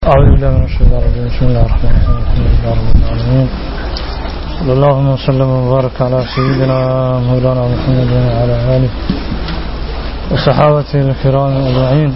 أعوذ بالله من الشيطان الرجيم بسم الله الرحمن الرحيم الحمد لله رب العالمين صلى الله وسلم وبارك على سيدنا مولانا محمد وعلى آله وصحابته الكرام أجمعين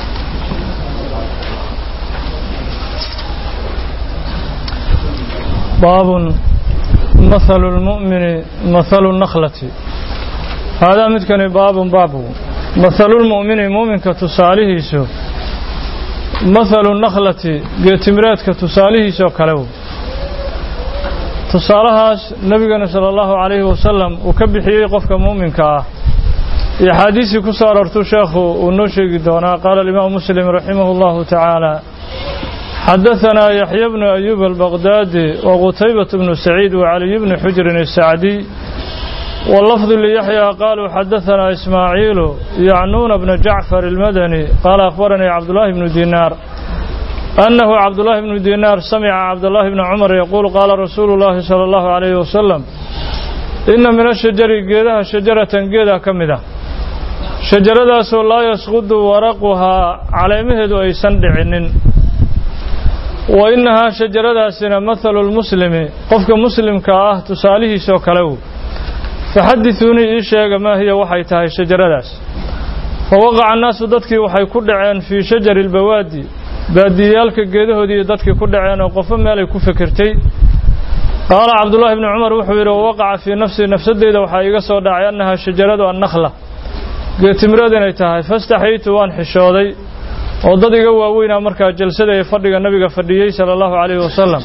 باب مثل المؤمن مثل النخلة هذا متكن باب باب مثل المؤمن مؤمن كتصاليه سوء mathalu nakhlati geetimireedka tusaalihiisoo kalew tusaalahaas nebigana sala allahu calayhi wasalam uu ka bixiyey qofka muuminka ah iyo axaadiisii ku soo aroortuu sheekhu uu noo sheegi doonaa qaala alimaamu muslim raximahu allahu tacaala xadahanaa yaxya bnu ayuub albaqdaadi wa qutaybatu bnu saciid wa caliy bni xujrin asacdiy واللفظ ليحيى قالوا حدثنا إسماعيل يعنون بن جعفر المدني قال أخبرني عبد الله بن دينار أنه عبد الله بن دينار سمع عبد الله بن عمر يقول قال رسول الله صلى الله عليه وسلم إن من الشجر قيدها شجرة قيدها كمدة شجرة سو لا يسقط ورقها على مهد أي سندعن وإنها شجرة سنة مثل المسلم قفك مسلم كآه تساليه سو كلو faxadithuunii ii sheega maa hiya waxay tahay shajaradaas fa waqaca annaasu dadkii waxay ku dhaceen fii shajari albawaadi baadiyayaalka geedahoodii dadkii ku dhaceen oo qofo meelay ku fikirtay qaala cabdullaahi bni cumar wuxuu yidhi wawaqaca fii nafsii nafsadeyda waxaa iiga soo dhacay annahaa shajaradu annakhla geetimireed inay tahay fastaxaytu waan xishooday oo dad iga waaweynaa markaa jalsada ee fadhiga nabiga fadhiyey sala allahu calayhi wasalam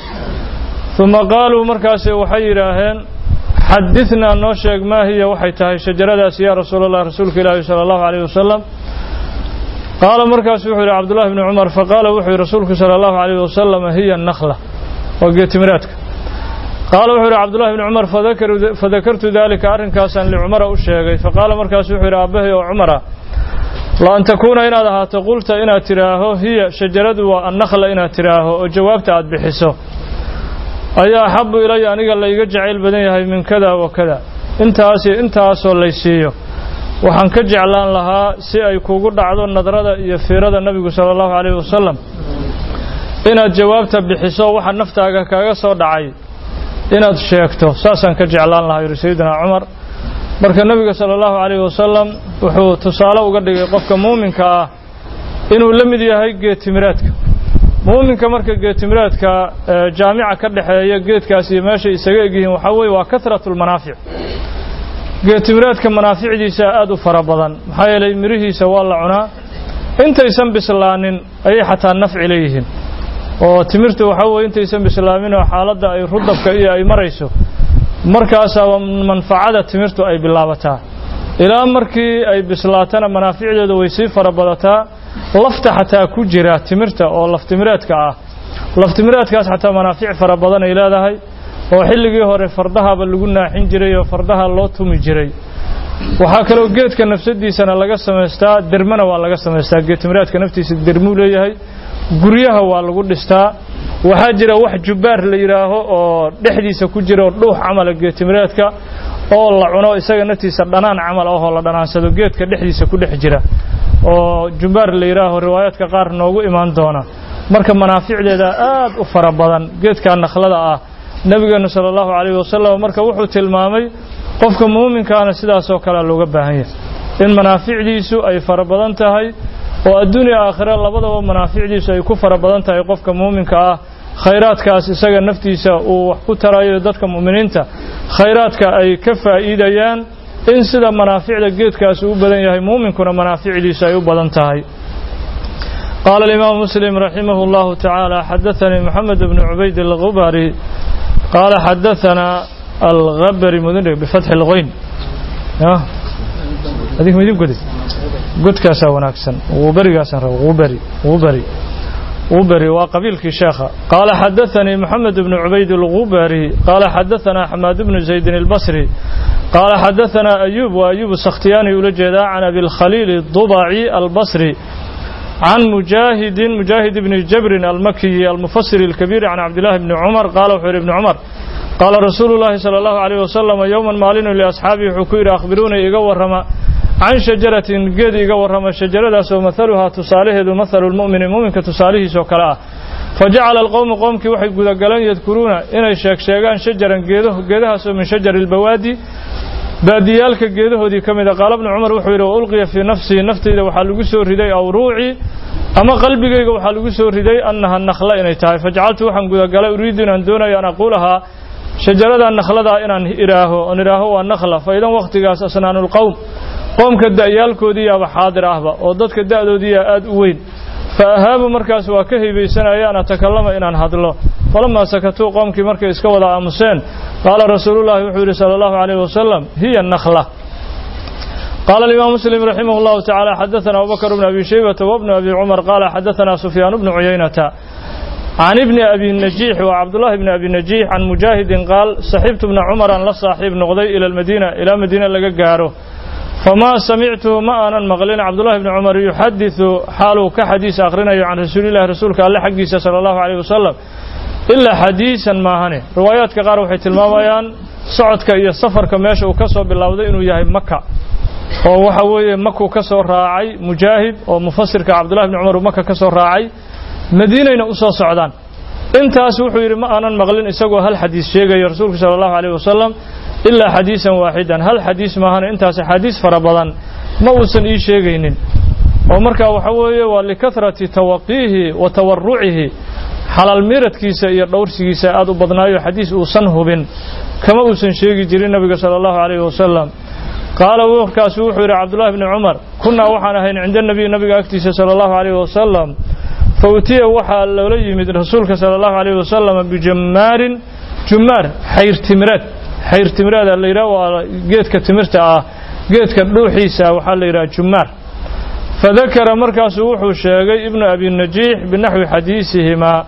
uma qaaluu markaasi waxay yidhaaheen xadithnaa noo sheeg maa hiya waxay tahay shajaradaas yaa rasuul allah rasuulka ilaahi sala allahu alayh wasalam qaala markaasu wuxuu yidhi cabdullahi bni cumar faqaala wuxuu yidhi rasuulku sala allahu alayh wasalam hiya nakhla waa geetimiraadka qaala wuxuu yidhi cabdullahi bni cumar fadakartu daalika arrinkaasaan licumara u sheegay faqaala markaasu wuxuu yidhi aabbahay oo cumara la an takuuna inaad ahaato qulta inaad tidhaaho hiya shajaradu waa annakhla inaad tidhaaho oo jawaabta aad bixiso ayaa axabu ilaya aniga layga jacayl badan yahay min kada wa kada intaas iyo intaasoo laysiiyo waxaan ka jeclaan lahaa si ay kugu dhacdo nadrada iyo fiirada nebigu sala allahu calayhi wasalam inaad jawaabta bixiso waxa naftaaga kaga soo dhacay inaad sheegto saasaan ka jeclaan lahaa yidhi sayidina cumar marka nebiga sala allahu calayhi wasalam wuxuu tusaale uga dhigay qofka muuminka ah inuu la mid yahay geetimiraadka muuminka marka geetimiraadka jaamica ka dhexeeya geedkaas iyo meeshay isaga egyihiin waxaa weeye waa kahratu lmanaafic geetimiraadka manaaficdiisa aad u fara badan maxaa yeelay mirihiisa waa la cunaa intaysan bislaanin ayay xataa nafci leeyihiin oo timirta waxaa weye intaysan bislaamin oo xaaladda ay rudabka iyo ay marayso markaasaa manfacada timirtu ay bilaabataa ilaa markii ay bislaatana manaaficdeedu way sii fara badataa lafta xataa ku jira timirta oo laftimireedka ah laftimireedkaas xataa manaafic fara badan ay leedahay oo xilligii hore fardahaba lagu naaxin jiray oo fardaha loo tumi jiray waxaa kaloo geedka nafsadiisana laga samaystaa dermana waa laga samaystaa geedtimireedka naftiisa dermuu leeyahay guryaha waa lagu dhistaa waxaa jira wax jubbaar la yidhaaho oo dhexdiisa ku jira oo dhuux camala geedtimireedka oo la cuno isaga naftiisa dhanaan camal ahoo la dhanaansado geedka dhexdiisa ku dhex jira oo jumbaar la yidhaaho riwaayaadka qaar noogu imaan doona marka manaaficdeeda aad u fara badan geedka nakhlada ah nebigeenu sala allahu calayhi wasalam marka wuxuu tilmaamay qofka muuminkaana sidaasoo kalea looga baahan yahay in manaaficdiisu ay fara badan tahay oo adduuniya aakhira labadaba manaaficdiisu ay ku fara badan tahay qofka muuminka ah khayraadkaas isaga naftiisa uu wax ku tarayo dadka mu'miniinta khayraadka ay ka faa'iidayaan in sida manaaficda geedkaasi u badan yahay muuminkuna manaaficdiisu ay u badan tahay qaala alimaamu muslim raximah اllahu tacaala xadaanii moxamed bnu cubayd algubari qaala xadaanaa algabari mudn bifatxi اlqoyn adig midin godi godkaasaa wanaagsan uberigaasaan raba uberi uberi uberi waa qabiilkii sheekha qaala xadaanii moxamed bnu cubayd algubari qaala xadaanaa xamaad bnu zaydin اlbasri قال حدثنا أيوب وأيوب السختياني ولجدا عن أبي الخليل الضبعي البصري عن مجاهد مجاهد بن جبر المكي المفسر الكبير عن عبد الله بن عمر قال وحير بن عمر قال رسول الله صلى الله عليه وسلم يوما مالين لأصحابه حكير أخبروني إيقا رما عن شجرة قد إيقا رما شجرة سو مثلها تصاليه مثل المؤمن مؤمن كتصاليه سو كلا fajacala alqowmu qoomkii waxay gudagaleen yadkuruuna inay sheegsheegaan shajaran geedo geedahaasoo min shajari albawaadi baadiyaalka geedahoodii ka mida qaala bnu cumar wuxuu yidhi wa ulqiya fii nafsii naftayda waxaa lagu soo riday aw ruucii ama qalbigayga waxaa lagu soo riday annaha nakhla inay tahay fajacaltu waxaan gudagalay uriidu inaan doonayo an aquulahaa shajarada nakhladaa inaan idhaaho oon idhaaho waa nakhla fa idan wakhtigaas asnaanulqowm qoomka da'yaalkoodiiyaaba xaadir ahba oo dadka da'doodiiyaa aad u weyn fa ahaabu markaas waa ka haybaysanaya an atakallama inaan hadlo falamaa sakatuu qoomkii markay iska wada aamuseen qaala rasuulullahi wuxuu yidhi sala allahu calayh wasalam hiya nakhla قال الإمام مسلم رحمه الله تعالى حدثنا أبو بكر بن أبي شيبة وابن أبي عمر قال حدثنا سفيان بن عيينة عن ابن أبي النجيح وعبد الله بن أبي النجيح عن مجاهد قال صحبت ابن عمر أن لصاحب نغضي إلى المدينة إلى مدينة لقاره فما سمعته ما أنا مغلين عبد الله بن عمر يحدث حاله كحديث آخرين عن رسول الله رسولك الله حقيسة صلى الله عليه وسلم إلا حديثا ما هني روايات كغار وحيت الماويان صعدك إيا السفر كماشا وكسو بالله إنه يهي مكة oo waxa weeye makuu ka soo raacay mujaahid oo mufasirka cabdullahi bni cumar uu maka ka soo raacay madiinayna u soo socdaan intaas wuxuu yidhi ma aanan maqlin isagoo hal xadiis sheegayo rasuulku sala allahu calayh wasalam ilaa xadiisan waaxidan hal xadiis maahana intaas axaadiis fara badan ma uusan ii sheegaynin oo markaa waxa weeye waa likahrati tawaqiihi wa tawarucihi xalaal miiradkiisa iyo dhowrsigiisa aad u badnaayo xadiis uusan hubin kama uusan sheegi jirin nabiga sala allahu calayhi wasalam qaala warkaasu wuxuu yidhi cabdullahi bni cumar kunnaa waxaan ahayn cinda nabiy nabiga agtiisa sala allahu calayhi wasalam fa utiya waxaa loola yimid rasuulka sala allahu calayhi wasalam bijammaarin jummaar xayr timireed xayr timireeda la yidhaha waa geedka timirta ah geedka dhuuxiisa waxaa la yidhaha jummaar fadakara markaasuu wuxuu sheegay ibnu abi najiix binaxwi xadiisihimaa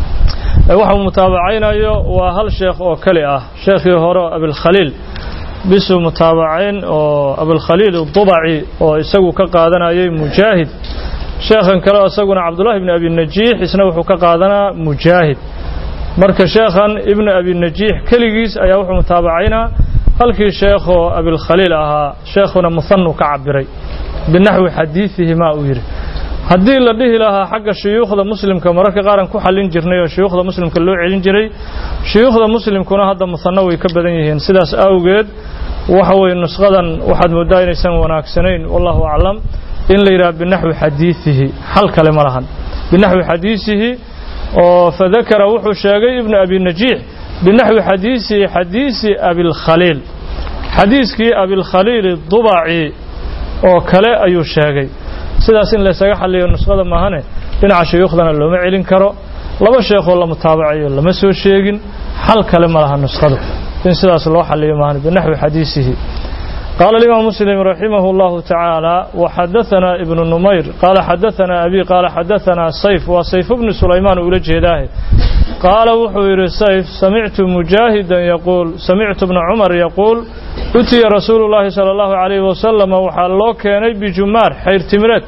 waxuu mutaabacaynayo waa hal sheekh oo kale ah sheekhii hore abilkhaliil bisuu mutaabacayn oo abulkhaliil udubaci oo isagu ka qaadanayay mujaahid sheekhan kale isaguna cabdullahi ibni abi najiix isna wuxuu ka qaadanaa mujaahid marka sheekhan ibnu abi najiix keligiis ayaa wuxuu mutaabacaynaa halkii sheekhoo abilkhaliil ahaa sheekhuna muhanu ka cabiray binaxwi xadiidihi ma uu yidhi haddii la dhihi lahaa xagga shuyuukhda muslimka mararka qaaran ku xallin jirnay oo shuyuukhda muslimka loo celin jiray shuyuukhda muslimkuna hadda musanno way ka badan yihiin sidaas awgeed waxa weye nusqadan waxaad mooddaa inaysan wanaagsanayn wallahu aclam in la yidhaha binaxwi xadiidihi xal kale ma lahan binaxwi xadiisihi oo fadakara wuxuu sheegay ibnu abi najiix binaxwi xadiisihi xadiisi abilkhaliil xadiiskii abilkhaliil dubaci oo kale ayuu sheegay sidaas in laysaga xalliyo nusqada maahane dhinaca shuyuukhdana looma celin karo laba sheekhoo la mutaabacayo lama soo sheegin xal kale ma laha nusqadu in sidaas loo xalliyo maahane binaxwi xadiisihi قال الإمام مسلم رحمه الله تعالى وحدثنا ابن نمير قال حدثنا أبي قال حدثنا سيف وسيف بن سليمان أولى جهداه قال وحوير سيف سمعت مجاهدا يقول سمعت ابن عمر يقول أتي رسول الله صلى الله عليه وسلم وحالله كان بجمار حير تمرت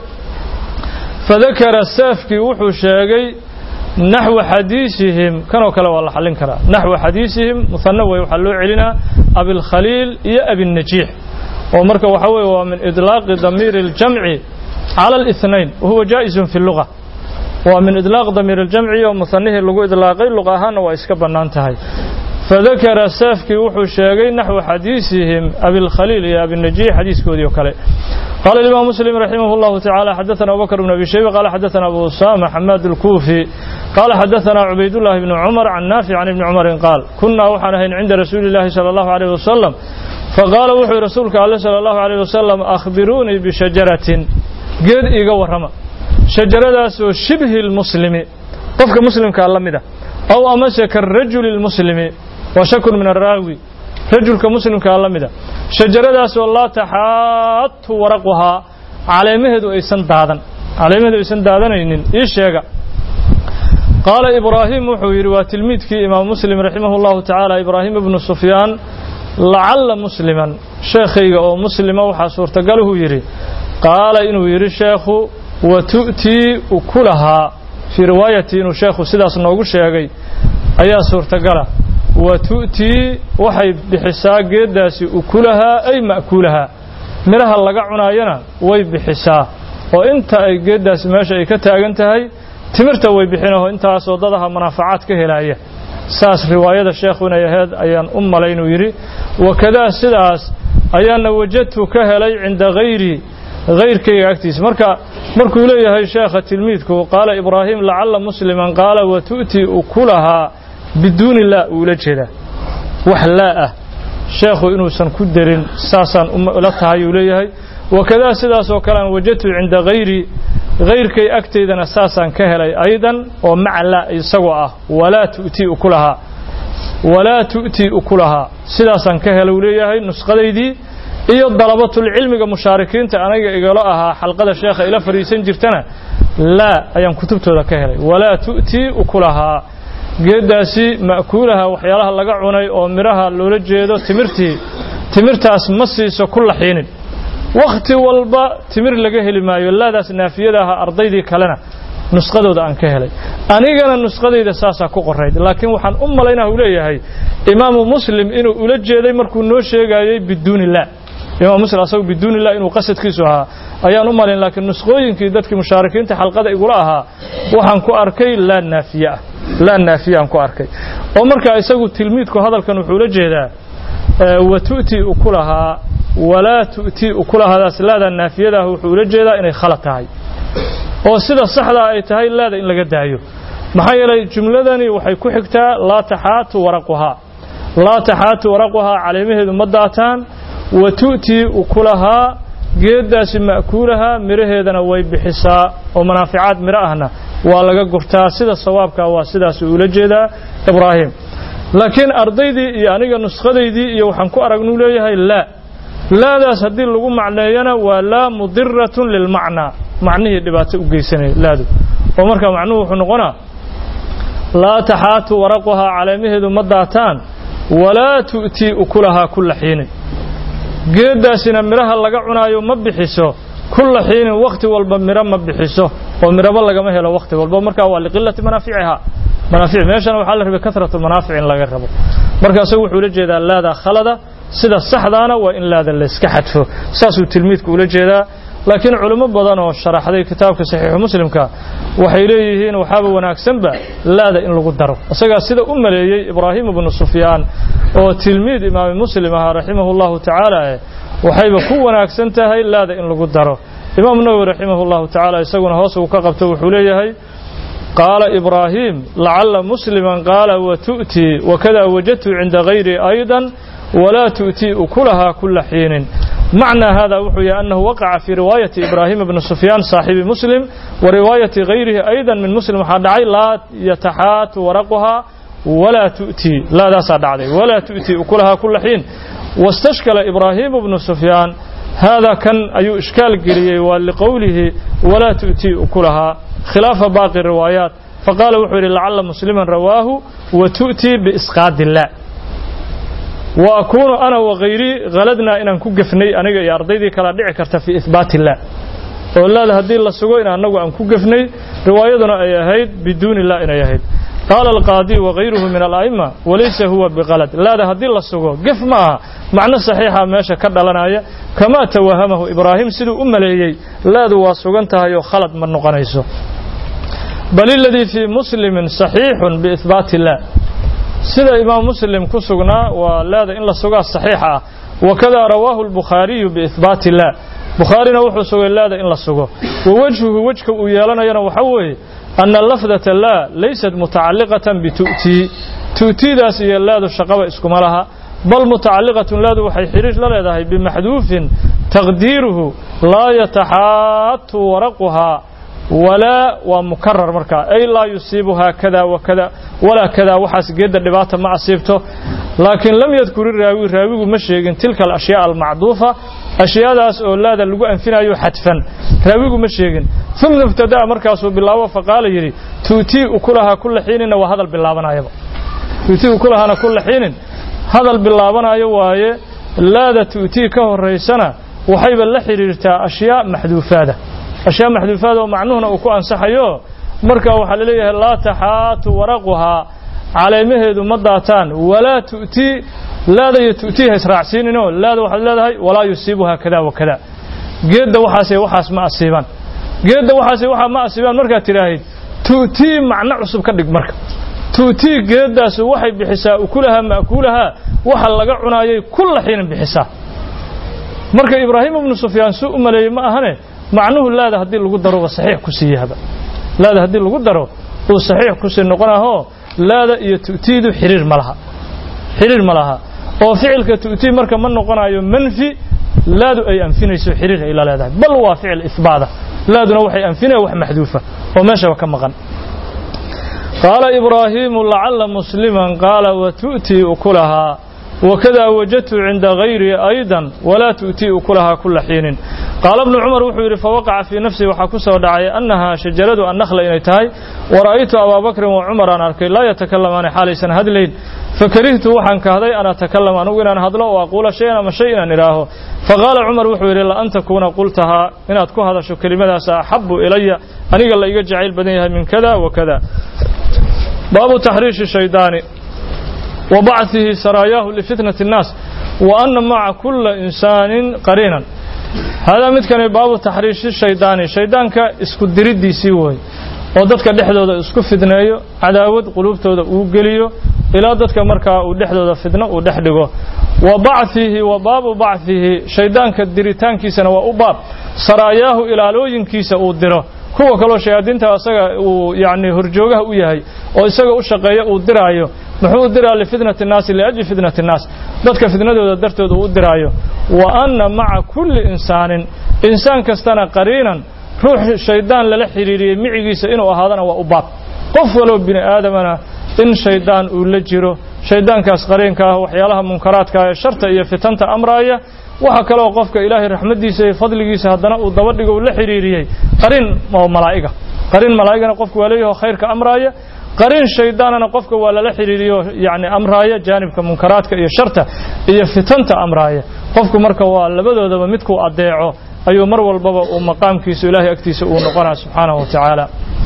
فذكر السافكي وحو شاقي نحو حديثهم كانوا كلا والله حلين كرا نحو حديثهم مثنى ويحلوا علينا أبي الخليل يا أبي النجيح ومركا وحوي ومن إطلاق ضمير الجمع على الاثنين وهو جائز في اللغة ومن إطلاق ضمير الجمع ومثنيه اللغة إطلاقي اللغة هانا وإسكبا نانتهي فذكر السافكي وحو الشاقي نحو حديثهم أبي الخليل يا أبي النجيح حديث كودي وكالي قال الإمام مسلم رحمه الله تعالى حدثنا أبو بكر بن أبي شيبة قال حدثنا أبو أسامة حماد الكوفي قال حدثنا عبيد الله بن عمر عن نافع عن ابن عمر قال كنا وحنهين عند رسول الله صلى الله عليه وسلم فقال وحي رسولك الله صلى الله عليه وسلم أخبروني بشجرة قد إيقا ورما شجرة شبه المسلم قفك مسلم كاللمدة أو أمسك الرجل المسلم وشك من الراوي رجل كمسلم كاللمدة شجرة لا تحات ورقها على مهد إيسان دادن على مهد إيسان دادن إيش يقع قال إبراهيم وحوير وتلميذ كي إمام مسلم رحمه الله تعالى إبراهيم بن سفيان لعل مسلما شيخي أو مسلم وحا سورتقاله يري قال إنه يري الشيخ وتؤتي أكلها في رواية إنه شيخ سيداس نوغو شيخي أيا سورتقاله وتؤتي وحي بحساء قداس أكلها أي مأكولها مرها لقع عناينا وي بحساء وإنت أي قداس ماشي أي كتاقنتهي timirta way bixinaho intaasoo dadaha manaafacaad ka helaya saas riwaayada sheekhu inay ahayd ayaan u malay inuu yidhi wakadaa sidaas ayaana wajadtu ka helay cinda hayri hayrkayga agtiisa marka markuu leeyahay sheekha tilmiidku qaala ibraahim lacalla musliman qaala wa tu'tii ukulahaa biduuni laa uula jeedaa wax laa ah sheekhu inuusan ku darin saasaan la tahay uu leeyahay wakadaa sidaasoo kale aan wajadtu cinda hayri hayrkay agtaydana saasaan ka helay aydan oo maca laa isagoo ah walaa tu'tii ukulahaa walaa tu'tii ukulahaa sidaasaan ka helay uu leeyahay nusqadaydii iyo dalabatulcilmiga mushaarikiinta aniga igalo ahaa xalqada sheekha ila fadhiisan jirtana laa ayaan kutubtooda ka helay walaa tu'tii ukulahaa geeddaasi ma'kuulaha waxyaalaha laga cunay oo midhaha loola jeedo timirtii timirtaas ma siiso ku laxiinin wakhti walba timir laga heli maayo laadaas naafiyada aha ardaydii kalena nusqadooda aan ka helay anigana nusqadayda saasaa ku qorayd laakiin waxaan u malaynaa uu leeyahay imaamu muslim inuu ula jeeday markuu noo sheegayey biduuni laa imaam muslim asagu biduuni laa inuu qasadkiisu ahaa ayaan u malayn laakiin nusqooyinkii dadkii mushaarikiinta xalqada igula ahaa waxaan ku arkay laa naafiye ah laa naafiye aan ku arkay oo markaa isagu tilmiidku hadalkan wuxuu la jeedaa wa tu'tii ukulahaa walaa tu'tii ukulahaadaas laada naafiyadaah wuxuu ula jeedaa inay khalad tahay oo sida saxdaa ay tahay laada in laga daayo maxaa yeelay jumladani waxay ku xigtaa laa taxaatu waraquhaa laa taxaatu waraquhaa caleemaheedu ma daataan wa tu'tii ukulahaa geeddaasi ma'kuulahaa midhaheedana way bixisaa oo manaaficaad midho ahna waa laga gurtaa sida sawaabkaa waa sidaas uula jeedaa ibraahim laakiin ardaydii iyo aniga nuskhadaydii iyo waxaan ku aragnuu leeyahay laa laadaas haddii lagu macneeyana waa laa mudiratun lilmacnaa macnihii dhibaato u geysanaya laadu oo markaa macnuhu wuxuu noqonaa laa taxaatu waraquhaa caleemaheedu ma daataan walaa tu'tii ukulahaa kulla xiinin geeddaasina midhaha laga cunaayo ma bixiso kulla xiinin wakhti walba midho ma bixiso oo midhaba lagama helo wakhti walba markaa waa liqilati manaaficihaa manaafic meeshana waxaa la rabay kasratu manaafic in laga rabo marka isagu wuxuu ula jeedaa laada khalada sida saxdaana waa in laada layska xadfo saasuu tilmiidku ula jeedaa laakiin culimo badan oo sharaxday kitaabka saxiixu muslimka waxay leeyihiin waxaaba wanaagsanba laada in lagu daro isagaa sida u maleeyey ibraahim ibnu sufyaan oo tilmiid imaami muslim ahaa raximahu llahu tacaala waxayba ku wanaagsan tahay laada in lagu daro imaam nawowi raximahu llahu tacaala isaguna hoos uu ka qabto wuxuu leeyahay qaala ibraahim lacalla musliman qaala wa tu'tii wakada wajadtu cinda gayri aydan ولا تؤتي أكلها كل حين معنى هذا وحي أنه وقع في رواية إبراهيم بن سفيان صاحب مسلم ورواية غيره أيضا من مسلم حدعي لا يتحات ورقها ولا تؤتي لا داسا دعدي ولا تؤتي أكلها كل حين واستشكل إبراهيم بن سفيان هذا كان أي إشكال قرية ولقوله ولا تؤتي أكلها خلاف باقي الروايات فقال وحي لعل مسلما رواه وتؤتي بإسقاط الله وأكون أنا وغيري غلدنا إن نكون قفني أنا يا أرضي كلا دعي كرت في إثبات الله ولا هدي الله سجوا إن أنا أن قفني روايتنا أي هيد بدون الله إن يهيد قال القاضي وغيره من الأئمة وليس هو بغلط لا ده هدي الله سجوا قف معها معنى صحيحة ماشى كذا لنا كما توهمه إبراهيم سيدو أم ليي لا ذو سجنتها يو خلط من نقنيسه بل الذي في مسلم صحيح بإثبات الله sida imaam muslim ku sugnaa waa laada in la sugaa saxiix ah wakada rawaahu albukhaariyu biihbaati illah bukhaarina wuxuu sugay laada in la sugo wa wejhuhu wejka uu yeelanayana waxa weeye ana lafdata laa laysat mutacalliqatan bitu'tii tu'tiidaas iyo laadu shaqaba iskuma laha bal mutacalliqatun laadu waxay xidhiir la leedahay bimaxduufin taqdiiruhu laa yataxaatu waraquhaa walaa waa mukarar markaa ay laa yusiibuhaa kada wakada walaa kada waxaas geedda dhibaata ma asiibto laakiin lam yadkuri raawi raawigu ma sheegin tilka alashyaa almacduufa ashyaadaas oo laada lagu anfinayo xadfan raawigu ma sheegin uma ibtadaa markaasuu bilaabo faqaala yidhi tuutii ukulahaa kulla xiininna waa hadal bilaabanayaba tuutii ukulahaana kulla xiinin hadal bilaabanayo waaye laada tuutii ka horaysana waxayba la xidhiirtaa ashyaa maxduufaada ashyaa maxduufaad oo macnuhuna uu ku ansaxayo marka waxaa la leeyahay laa taxaatu waraquhaa caleemaheedu ma daataan walaa tu'tii laada iyo tu'tii ha israacsiininoo laada waxaad leedahay walaa yusiibuhaa kada wa kada geedda waxaasay waxaas ma asiibaan geedda waxaasay waxaa ma asiibaan markaad tidhaahid tu'tii macno cusub ka dhig marka tu'tii geedaasu waxay bixisaa ukulahaa ma'kuulahaa waxa laga cunaayay kulla xiinin bixisaa marka ibraahim ibnu sufyaan suu u maleeyey ma ahane macnuhu laada haddii lagu daroba saxiix ku siiyahaba laada haddii lagu daro uu saxiix kusii noqonahoo laada iyo tu'tiidu xiriir ma laha xiriir ma laha oo ficilka tu'tii marka ma noqonayo manfi laadu ay anfinayso xiriir ay la leedahay bal waa ficil ihbaada laaduna waxay anfinaya wax maxduufa oo meeshaba ka maqan qaala ibraahiimu lacalla musliman qaala watu'tii ukulahaa وكذا وجدت عند غيري أيضا ولا تؤتي أكلها كل حين قال ابن عمر وحير فوقع في نفسي وحكسه دعي أنها شجرة النخل إن تهي ورأيت أبا بكر وعمر أن أركي لا يتكلمان حالي سنة هدلين فكرهت وحن كهذي أنا أتكلم أن أقول أن هدلا وأقول شيئا ما شيئا إلاه فقال عمر وحير إلا أن تكون قلتها إن أتكو هذا شو كلمة سأحب إلي أن قال لي جعل بدنيها من كذا وكذا باب تحريش الشيطان وبعثه سراياه لفتنة الناس وأن مع كل إنسان قرينا هذا مثل باب تحريش الشيطان الشيطان كاسكو دريدي سيوي oo dadka dhexdooda isku fidneeyo cadaawad qulubtooda uu geliyo ilaa dadka markaa uu dhexdooda fidno uu dhex dhigo wa bacthihi wa baabu bacthihi shaydaanka diritaankiisana waa u baab saraayaahu ilaalooyinkiisa uu diro kuwa kaloo shayaadiinta asaga uu yani horjoogaha u yahay oo isaga u shaqeeya uu diraayo muxuu u diraa lifitnati nnaasi liajli fitnati nnaas dadka fitnadooda dartooda uu u diraayo wa anna maca kulli insaanin insaan kastana qariinan ruux shaydaan lala xidhiiriyey micigiisa inuu ahaadana waa u baab qof waloo bini aadamana in shaydaan uu la jiro shaydaankaas qariinka ah waxyaalaha munkaraadka ee sharta iyo fitanta amraaya waxa kaloo qofka ilaahay raxmaddiisa iyo fadligiisa haddana uu dabadhigo uu la xidhiiriyey qariin oo malaa'iga qariin malaa'igana qofka waa leeyaho khayrka amraaya qariin shaydaanana qofka waa lala xidhiiriyo yani amraaya jaanibka munkaraadka iyo sharta iyo fitanta amraaya qofku marka waa labadoodaba midkuu adeeco ayuu mar walbaba uu maqaamkiisu ilaahay agtiisa uu noqonaa subxaanahu wa tacaala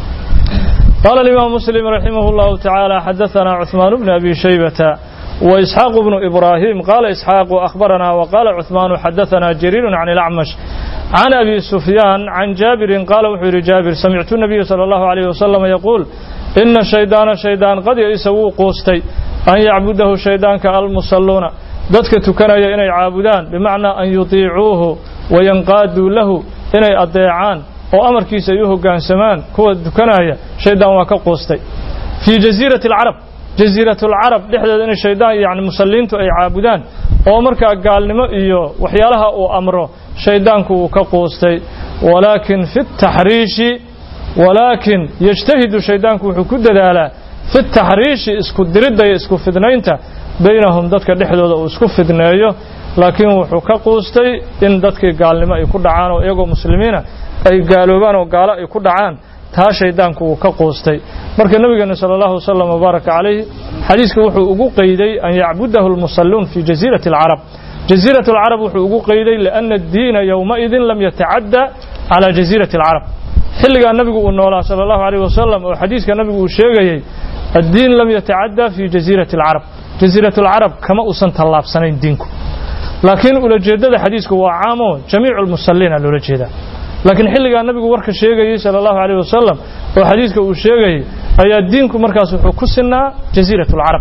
قال الإمام مسلم رحمه الله تعالى حدثنا عثمان بن أبي شيبة وإسحاق بن إبراهيم قال إسحاق أخبرنا وقال عثمان حدثنا جرير عن الأعمش عن أبي سفيان عن جابر قال وحير جابر سمعت النبي صلى الله عليه وسلم يقول إن الشيطان شيطان قد يسوي قوستي أن يعبده شيطان كالمصلون dadka tukanaya inay caabudaan bimacnaa an yutiicuuhu wayanqaaduu lahu inay adeecaan oo amarkiisa ay u hoggaansamaan kuwa tukanaya shaydaan waa ka quustay fii jasiirati alcarab jasiiratulcarab dhexdeeda inay shaydaan yani musalliintu ay caabudaan oo markaa gaalnimo iyo waxyaalaha uu amro shaydaanku uu ka quustay walaakin fi taxriishi walaakin yajtahidu shaydaanku wuxuu ku dadaalaa fi taxriishi isku diridda iyo isku fidnaynta baynahum dadka dhexdooda uu isku fidneeyo laakiin wuxuu ka quustay in dadkii gaalnimo ay ku dhacaan oo iyagoo muslimiina ay gaaloobaan oo gaalo ay ku dhacaan taa shaydaanku uu ka quustay marka nabigeena sala allahu wasalam wabaaraka calayhi xadiiska wuxuu ugu qeyday an yacbudahu almusalluun fi jasiirati alcarab jasiirat alcarab wuxuu ugu qeyday liana addiina yowmaidin lam yatacadda calaa jasiirati alcarab xilligaa nabigu uu noolaa sala allahu alayh wasalam oo xadiiska nabigu uu sheegayey addiin lam yatacadda fi jasiirati alcarab jasiirat alcarab kama uusan tallaabsanayn diinku laakiin ulajeeddada xadiisku waa caamo jamiicu lmusalliina loola jeedaa laakiin xilligaa nabigu warka sheegayey sala allahu alayh wasalam oo xadiiska uu sheegayey ayaa diinku markaas wuxuu ku sinaa jasiirat alcarab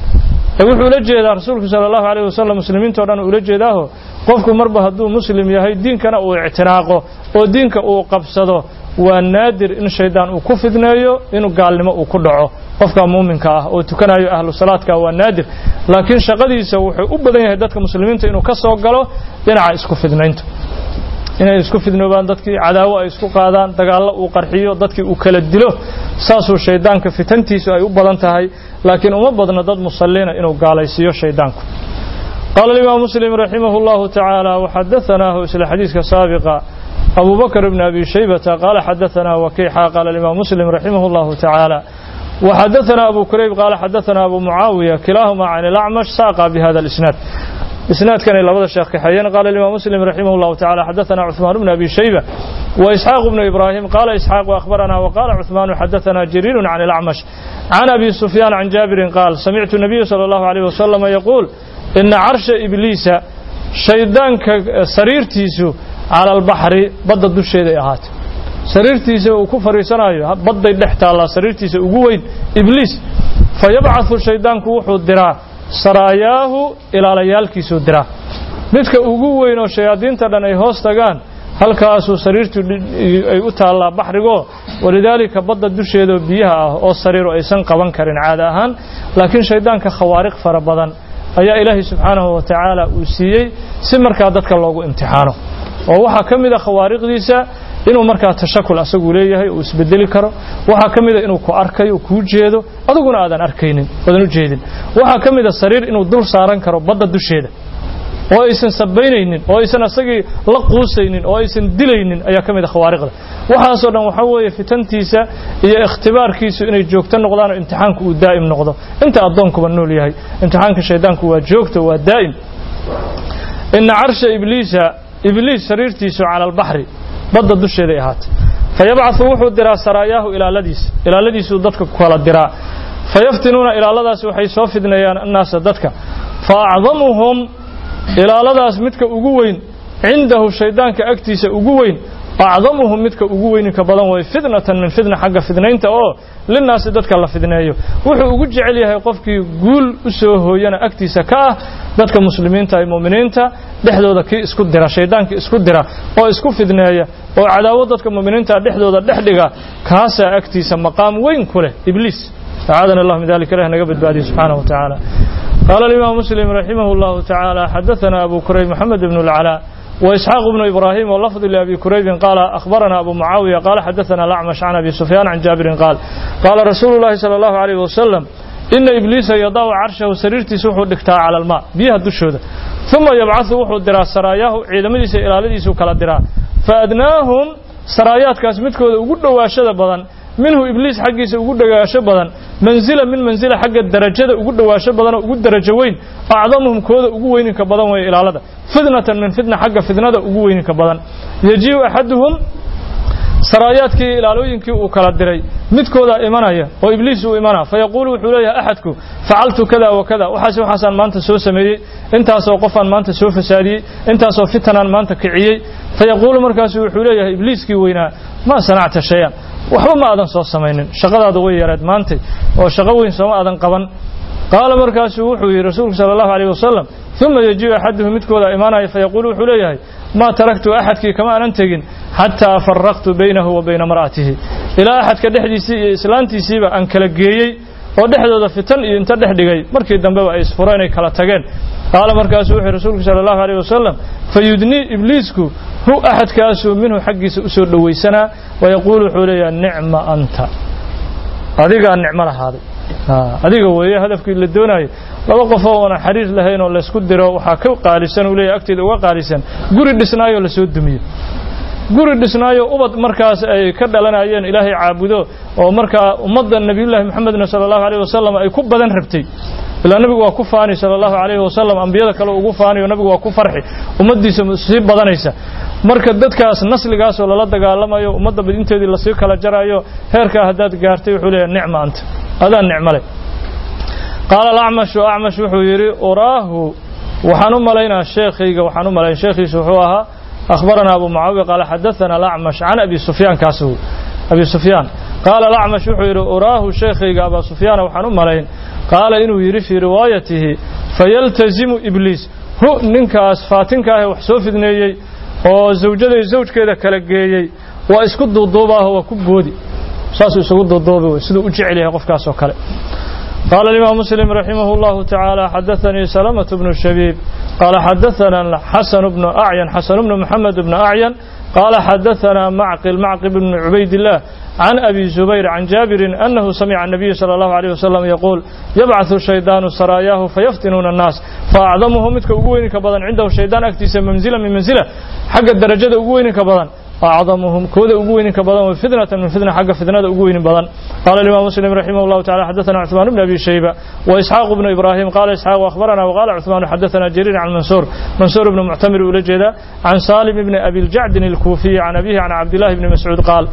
wuxuu ula jeedaa rasuulku sala allahu alayh wasalam muslimiintao dhan ula jeedaaho qofku marba hadduu muslim yahay diinkana uu ictinaaqo oo diinka uu qabsado waa naadir in shaydaan uu ku fidneeyo inuu gaalnimo uu ku dhaco qofka muuminka ah oo tukanayo ahlu salaadka waa naadir laakiin shaqadiisa wuxuu u badan yahay dadka muslimiinta inuu ka soo galo dhinaca isku fidnaynta inay isku fidnoobaan dadkii cadaawo ay isku qaadaan dagaallo uu qarxiyo dadkii uu kala dilo saasuu shaydaanka fitantiisu ay u badan tahay laakiin uma badno dad musalliina inuu gaalaysiiyo shaydaanku قال الإمام مسلم رحمه الله تعالى وحدثناه إسل حديث سابقا أبو بكر بن أبي شيبة قال حدثنا وكيحا قال الإمام مسلم رحمه الله تعالى وحدثنا أبو كريب قال حدثنا أبو معاوية كلاهما عن الأعمش ساقا بهذا الإسناد إسناد كان إلى بدر الشيخ حيان قال الإمام مسلم رحمه الله تعالى حدثنا عثمان بن أبي شيبة وإسحاق بن إبراهيم قال إسحاق وأخبرنا وقال عثمان حدثنا جرير عن الأعمش عن أبي سفيان عن جابر قال سمعت النبي صلى الله عليه وسلم يقول إن عرش إبليس شيطان سريرتيسو على البحر بدد الشيء أهات sariirtiisa uu ku fadhiisanayo badday dhex taallaa sariirtiisa ugu weyn ibliis fa yabcathu shaydaanku wuxuu diraa saraayaahu ilaalayaalkiisuu diraa midka ugu weyn oo shayaadiinta dhan ay hoos tagaan halkaasuu sariirtu ay u taallaa baxrigoo walidaalika badda dusheedaoo biyaha ah oo sariiru aysan qaban karin caada ahaan laakiin shaydaanka khawaariq fara badan ayaa ilaahay subxaanahu wa tacaala uu siiyey si markaa dadka loogu imtixaano oo waxaa ka mid a khawaariqdiisa inuu markaa tashakul asagu leeyahay uu isbedeli karo waxaa ka mida inuu ku arkayo kuu jeedo adiguna aadan arkaynin oodan u jeedin waxaa ka mida sariir inuu dul saaran karo badda dusheeda oo aysan sabaynaynin oo aysan asagii la quusaynin oo aysan dilaynin ayaa ka mid a khawaariqda waxaasoo dhan waxaa weeye fitantiisa iyo ikhtibaarkiisu inay joogto noqdaan oo imtixaanku uu daa'im noqdo inta addoonkuba nool yahay imtixaanka shaydaanku waa joogto waa daa'im ina carsha ibliisa ibliis sariirtiisu cala albaxri badda dusheeday ahaatay fa yabcaثu wuxuu diraa saraayaahu ilaaladiisa ilaaladiisuu dadka kala diraa fayaftinuuna ilaaladaas waxay soo fidneeyaan annaasa dadka fa acdamuhum ilaaladaas midka ugu weyn cindahu shaydaanka agtiisa ugu weyn acdamuhum midka ugu weyninka badan way fitnatan min fitna xagga fidnaynta oo linaasi dadka la fidneeyo wuxuu ugu jecel yahay qofkii guul u soo hooyana agtiisa ka ah dadka muslimiinta ee mu'miniinta dhexdooda kii isku dira shaydaankii isku dira oo isku fidneeya oo cadaawad dadka mu'miniinta dhexdooda dhex dhiga kaasaa agtiisa maqaam weyn ku leh ibliis أعاذنا الله من ذلك الله نقبل بعده سبحانه وتعالى قال الإمام مسلم رحمه الله تعالى حدثنا أبو كريب محمد بن العلاء وإسحاق بن إبراهيم واللفظ لأبي كريب قال أخبرنا أبو معاوية قال حدثنا الأعمش عن أبي سفيان عن جابر قال قال رسول الله صلى الله عليه وسلم إن إبليس يضع عرشه سريرتي سوحو دكتا على الماء بيها الدشودة ثم يبعث وحو الدراء سراياه عيدمديس إلى لديس كلا الدراء فأدناهم سرايات كاسمتكو وقد واشد بدن minhu ibliis xaggiisa ugu dhagaasho badan manzila min manzila xagga darajada ugu dhawaasho badan oo ugu darajo weyn acdamuhum kooda ugu weyninka badan weeye ilaalada fitnatan min fitna xagga fitnada ugu weyninka badan yajiu axaduhum saraayaadkii ilaalooyinkii uu kala diray midkooda imanaya oo ibliis uu imanaa fayaquulu wuxuu leeyahay axadku facaltu kada wa kada waxaas waxaasaan maanta soo sameeyey intaasoo qofaan maanta soo fasaadiyey intaasoo fitanaan maanta kiciyey fayaquulu markaasu wuxuu leeyahay ibliiskii weynaa maa sanacta shayan waxba ma aadan soo samaynin shaqadaada way yareed maantay oo shaqo weyn sooma aadan qaban qaala markaasuu wuxuu yidhi rasuulku sala allahu alayh wasalam uma yajiu axaduhu midkooda imaanaya fayaquulu wuxuu leeyahay maa taraktu axadkii kama aanan tegin xataa faraqtu baynahu wa bayna mar'atihi ilaa axadka dhexdiisii iyo islaantiisiiba aan kala geeyey oo dhexdooda fitan iyo inta dhex dhigay markii dambeba ay isfuro inay kala tageen qaala markaasuu wuxuu rasuulku sala allahu alayh wasalam fayudnii ibliisku hu axadkaasuu minhu xaggiisa usoo dhowaysanaa wayaquulu wuxuu leeyaha nicma anta adigaa nicmo lahaaday adiga weeye hadafkii la doonayo laba qofoo oona xariir lahayn oo laysku diro waxaa ka qaalisan uu leeyahy agteeda uga qaalisan guri dhisnaayoo lasoo dumiyo guri dhisnaayo ubad markaas ay ka dhalanayeen ilaahay caabudo oo markaa ummadda nebiyullaahi moxamedna sala allahu alayh wasalam ay ku badan rabtay ilaa nabigu waa ku faani sala allahu alayhi wasalam ambiyada kale ugu faaniyo nabigu waa ku farxi ummaddiisa sii badanaysa marka dadkaas nasligaasoo lala dagaalamayo ummadda badinteedii lasii kala jarayo heerkaa haddaad gaartay wuxuu leeyahay nicma anta adaa nicmo leh qaala alacmashu acmash wuxuu yidhi uraahu waxaan u malaynaa sheekhayga waxaan u malayn sheekhiisu wuxuu ahaa أخبرنا أبو معاوية قال حدثنا الأعمش عن أبي سفيان كاسو أبي سفيان قال الأعمش وحير أراه شيخي أبا سفيان وحن ملين قال إنه يري في روايته فيلتزم إبليس هو ننكاس فاتنكاه وحسوف ذنيي وزوجده زوج كذا كالجيي وإسكد الضوبة هو كبودي ساسو يسكد الضوبة ويسدو أجعلها قفكاس وكاله قال الإمام مسلم رحمه الله تعالى حدثني سلمة بن الشبيب قال حدثنا حسن بن أعين حسن بن محمد بن أعين قال حدثنا معقل معقل بن عبيد الله عن أبي زبير عن جابر أنه سمع النبي صلى الله عليه وسلم يقول يبعث الشيطان سراياه فيفتنون الناس فأعظمهم متك أقوينك بدن عنده الشيطان أكتس منزلة من منزلة حق الدرجة أقوينك بدن أعظمهم كود أقوين كبدن وفتنة من فتنة حق فتنة أقوين بدن قال الإمام مسلم رحمه الله تعالى حدثنا عثمان بن أبي شيبة وإسحاق بن إبراهيم قال إسحاق وأخبرنا وقال عثمان حدثنا جرير عن منصور منصور بن معتمر ولجدا عن سالم بن أبي الجعد الكوفي عن أبيه عن عبد الله بن مسعود قال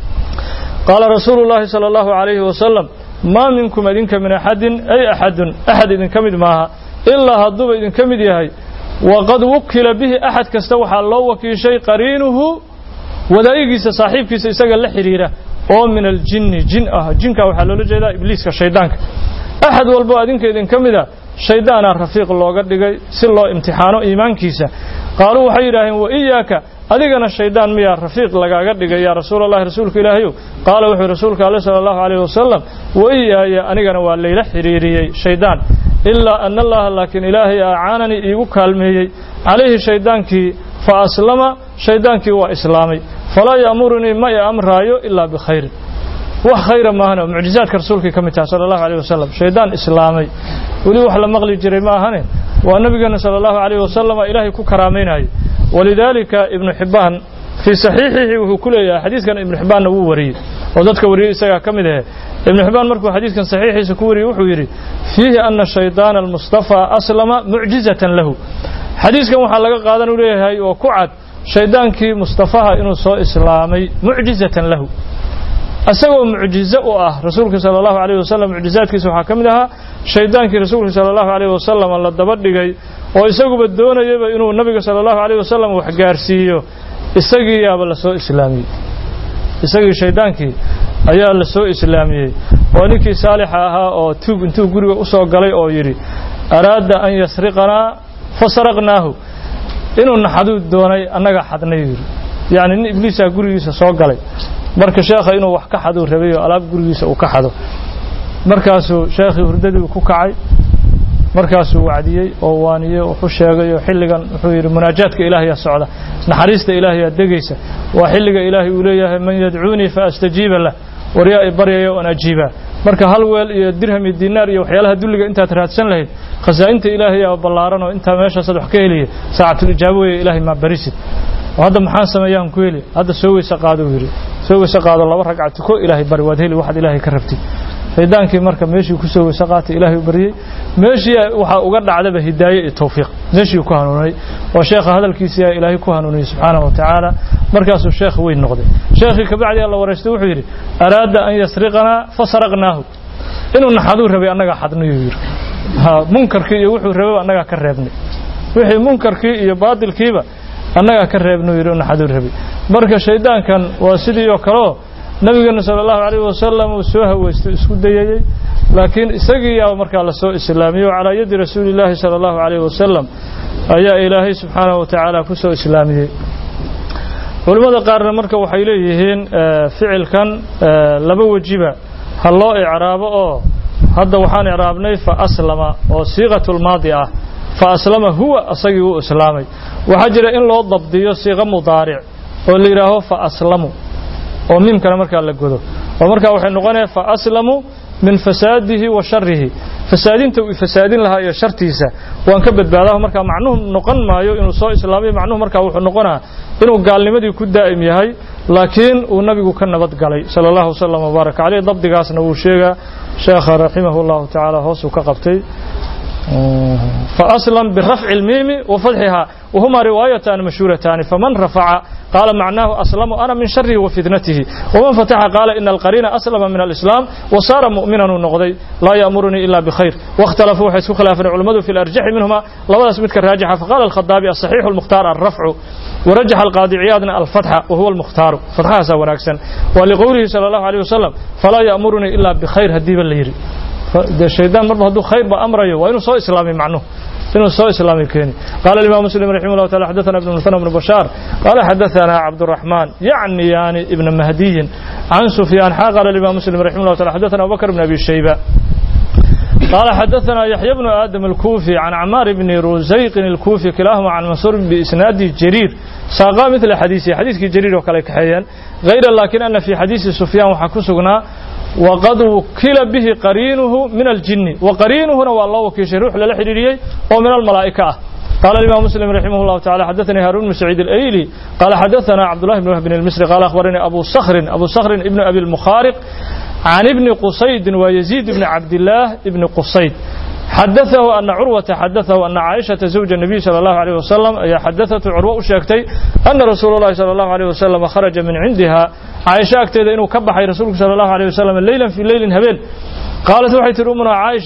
قال رسول الله صلى الله عليه وسلم ما منكم إذن من أحد أي أحد أحد إذن كمد معها إلا هضب إذن كمد يهي وقد وكل به أحد كستوحى الله وكي شيء قرينه wadaa'igiisa saaxiibkiisa isaga la xidhiira oo min aljinni jin ah jinka waxaa loola jeedaa ibliiska shaydaanka axad walbo adinka idinka mida shaydaanaa rafiiq looga dhigay si loo imtixaano iimaankiisa qaaluu waxay yidhaaheen wa iyaaka adigana shaydaan miyaa rafiiq lagaaga dhigay yaa rasuul allahi rasuulka ilaahayow qaala wuxuu rasuulka alle sala allahu calayhi wasalam wa iyaaya anigana waa layla xidhiiriyey shaydaan ilaa ana allaha laakiin ilaahay acaananii iigu kaalmeeyey calayhi shaydaankii fa aslama shaydaankii waa islaamay falaa ya'murunii ma i amraayo ilaa bikhayrin wax khayra maahan oo mucjizaadka rasuulkii ka mid taha sala allahu alayh wasalam shaydaan islaamay weli wax la maqli jiray ma ahane waa nabigeena sala allahu alayh wasalama ilaahay ku karaamaynayo walidaalika ibnu xibbaan fii saxiixihi wuxuu ku leeyahay xadiidkan ibnu xibbaanna wuu wariyey oo dadka wariyey isagaa ka mid ahe ibnu xibbaan markuu xadiidkan saxiixiisa ku wariyey wuxuu yidhi fiihi ana shaydaana almustafaa aslama mucjizatan lahu xadiiskan waxaa laga qaadan u leeyahay oo ku cad shaydaankii mustafaha inuu soo islaamay mucjizatan lahu isagoo mucjizo u ah rasuulka sala allahu alayh wasalam mucjizaadkiisa waxaa ka mid ahaa shaydaankii rasuulka sala allahu alayh wasalam la daba dhigay oo isaguba doonayaba inuu nabiga sala allahu alayh wasalam wax gaarsiiyo isagii yaaba lasoo islaamiyey isagii shaydaankii ayaa lasoo islaamiyey oo ninkii saalixa ahaa oo tuug intuu guriga usoo galay oo yidhi araada an yasriqanaa fasaraqnaahu inuu naxaduu doonay annaga xadnay yidhi yacni nin ibliisaa gurigiisa soo galay marka sheekha inuu wax ka xaduu rabay oo alaab gurigiisa uu ka xado markaasuu sheekhii hurdadii ku kacay markaasuu wacdiyey oo waaniyey wuxuu sheegay oo xilligan wuxuu yidhi munaajaadka ilaahayaa socda naxariista ilaahayaa degaysa waa xilliga ilaahay uu leeyahay man yadcuunii fa astajiiba lah waryaa i baryaya oon ajiibaa marka hal weel iyo dirham iyo dinaar iyo waxyaalaha dulliga intaad raadsan lahayd khasaa'inta ilaahayaa ballaaran oo intaa meeshaasaad wax ka heliya saacatul ijaabo weeye ilaahay maa barisid oo hadda maxaan sameeyaan ku heli hadda soo weyse qaado uu yidhi soo weyse qaado laba ragca tuko ilaahay bari waad heli waxaad ilaahay ka rabtid shaydaankii marka meeshii ku soo weyse qaatay ilaahay u baryey meeshii waxaa uga dhacdaba hidaaye iyo tawfiiq meeshii ku hanuunay oo sheekha hadalkiisii aa ilaahay ku hanuuniyey subxaanahu wa tacaala markaasuu sheekh weyn noqday sheekhii kabacdi alla wareystay wuxuu yidhi araada an yasriqanaa fasaraqnaahu inuu naxaduu rabay annagaa xadnayuu yidhi munkarkii iyo wuxuu rabay annagaa ka reebnay wixii munkarkii iyo baadilkiiba annagaa ka reebnuu yidhi naxaduu rabay marka shaydaankan waa sidii oo kaleo nabigeena sala allahu alayh wasalam uu soo haweysto isku dayayey laakiin isagii yaa markaa lasoo islaamiyey oo calaa yadi rasuuli llaahi sala allahu alayh wasalam ayaa ilaahay subxaanahu wa tacaala ku soo islaamiyey culimmada qaarna marka waxay leeyihiin ficilkan laba wejiba ha loo icraabo oo hadda waxaan icraabnay fa aslama oo siiqatulmaadi ah fa aslama huwa asagii wuu islaamay waxaa jira in loo dabdiyo siiqo mudaaric oo la yidhaaho fa aslamu oo miimkana markaa la godo oo markaa waxay noqonaya fa aslamu min fasaadihi wa sharihi fasaadinta uu fasaadin lahaa iyo shartiisa waan ka badbaadaho markaa macnuhu noqon maayo inuu soo islaamay macnuhu markaa wuxuu noqonaa inuu gaalnimadii ku daa'im yahay laakiin uu nabigu ka nabad galay sala allahu wasalam wbaaraka caleyh dabdigaasna wuu sheegaa sheekha raximahu llahu tacaala hoosuu ka qabtay فأسلم برفع الميم وفتحها وهما روايتان مشهورتان فمن رفع قال معناه أسلم أنا من شره وفتنته ومن فتح قال إن القرين أسلم من الإسلام وصار مؤمنا نقضي لا يأمرني إلا بخير واختلفوا حيث خلاف العلماء في الأرجح منهما لولا اسمتك الراجحة فقال الخطابي الصحيح المختار الرفع ورجح القاضي عياض الفتحة وهو المختار فتحها ساوناكسا ولقوله صلى الله عليه وسلم فلا يأمرني إلا بخير هديب الليري الشيطان مرة هدو خير بأمره وإنه سوء إسلامي معنه إنه سوء إسلامي كيني قال الإمام مسلم رحمه الله تعالى حدثنا ابن مثنى بن بشار قال حدثنا عبد الرحمن يعني يعني ابن مهدي عن سفيان حا قال الإمام مسلم رحمه الله تعالى حدثنا أبو بكر بن أبي شيبة قال حدثنا يحيى بن آدم الكوفي عن عمار بن روزيق الكوفي كلاهما عن منصور بإسناد جرير ساقا مثل حديثي حديث جرير وكالك حيا غير لكن أن في حديث سفيان وحكسقنا وقد وكل به قرينه من الجن وقرينه هو الله وكيش روح للحريري ومن الملائكة قال الإمام مسلم رحمه الله تعالى حدثني هارون بن سعيد الأيلي قال حدثنا عبد الله بن وهب بن المصري قال أخبرني أبو صخر أبو صخر ابن أبي المخارق عن ابن قصيد ويزيد بن عبد الله ابن قصيد حدثه أن عروة حدثه أن عائشة زوج النبي صلى الله عليه وسلم هي حدثته عروة شاكتي أن رسول الله صلى الله عليه وسلم خرج من عندها عائشة أكتد إنه كبح رسولك صلى الله عليه وسلم ليلا في ليل هبيل قالت وحيت أمنا عائشة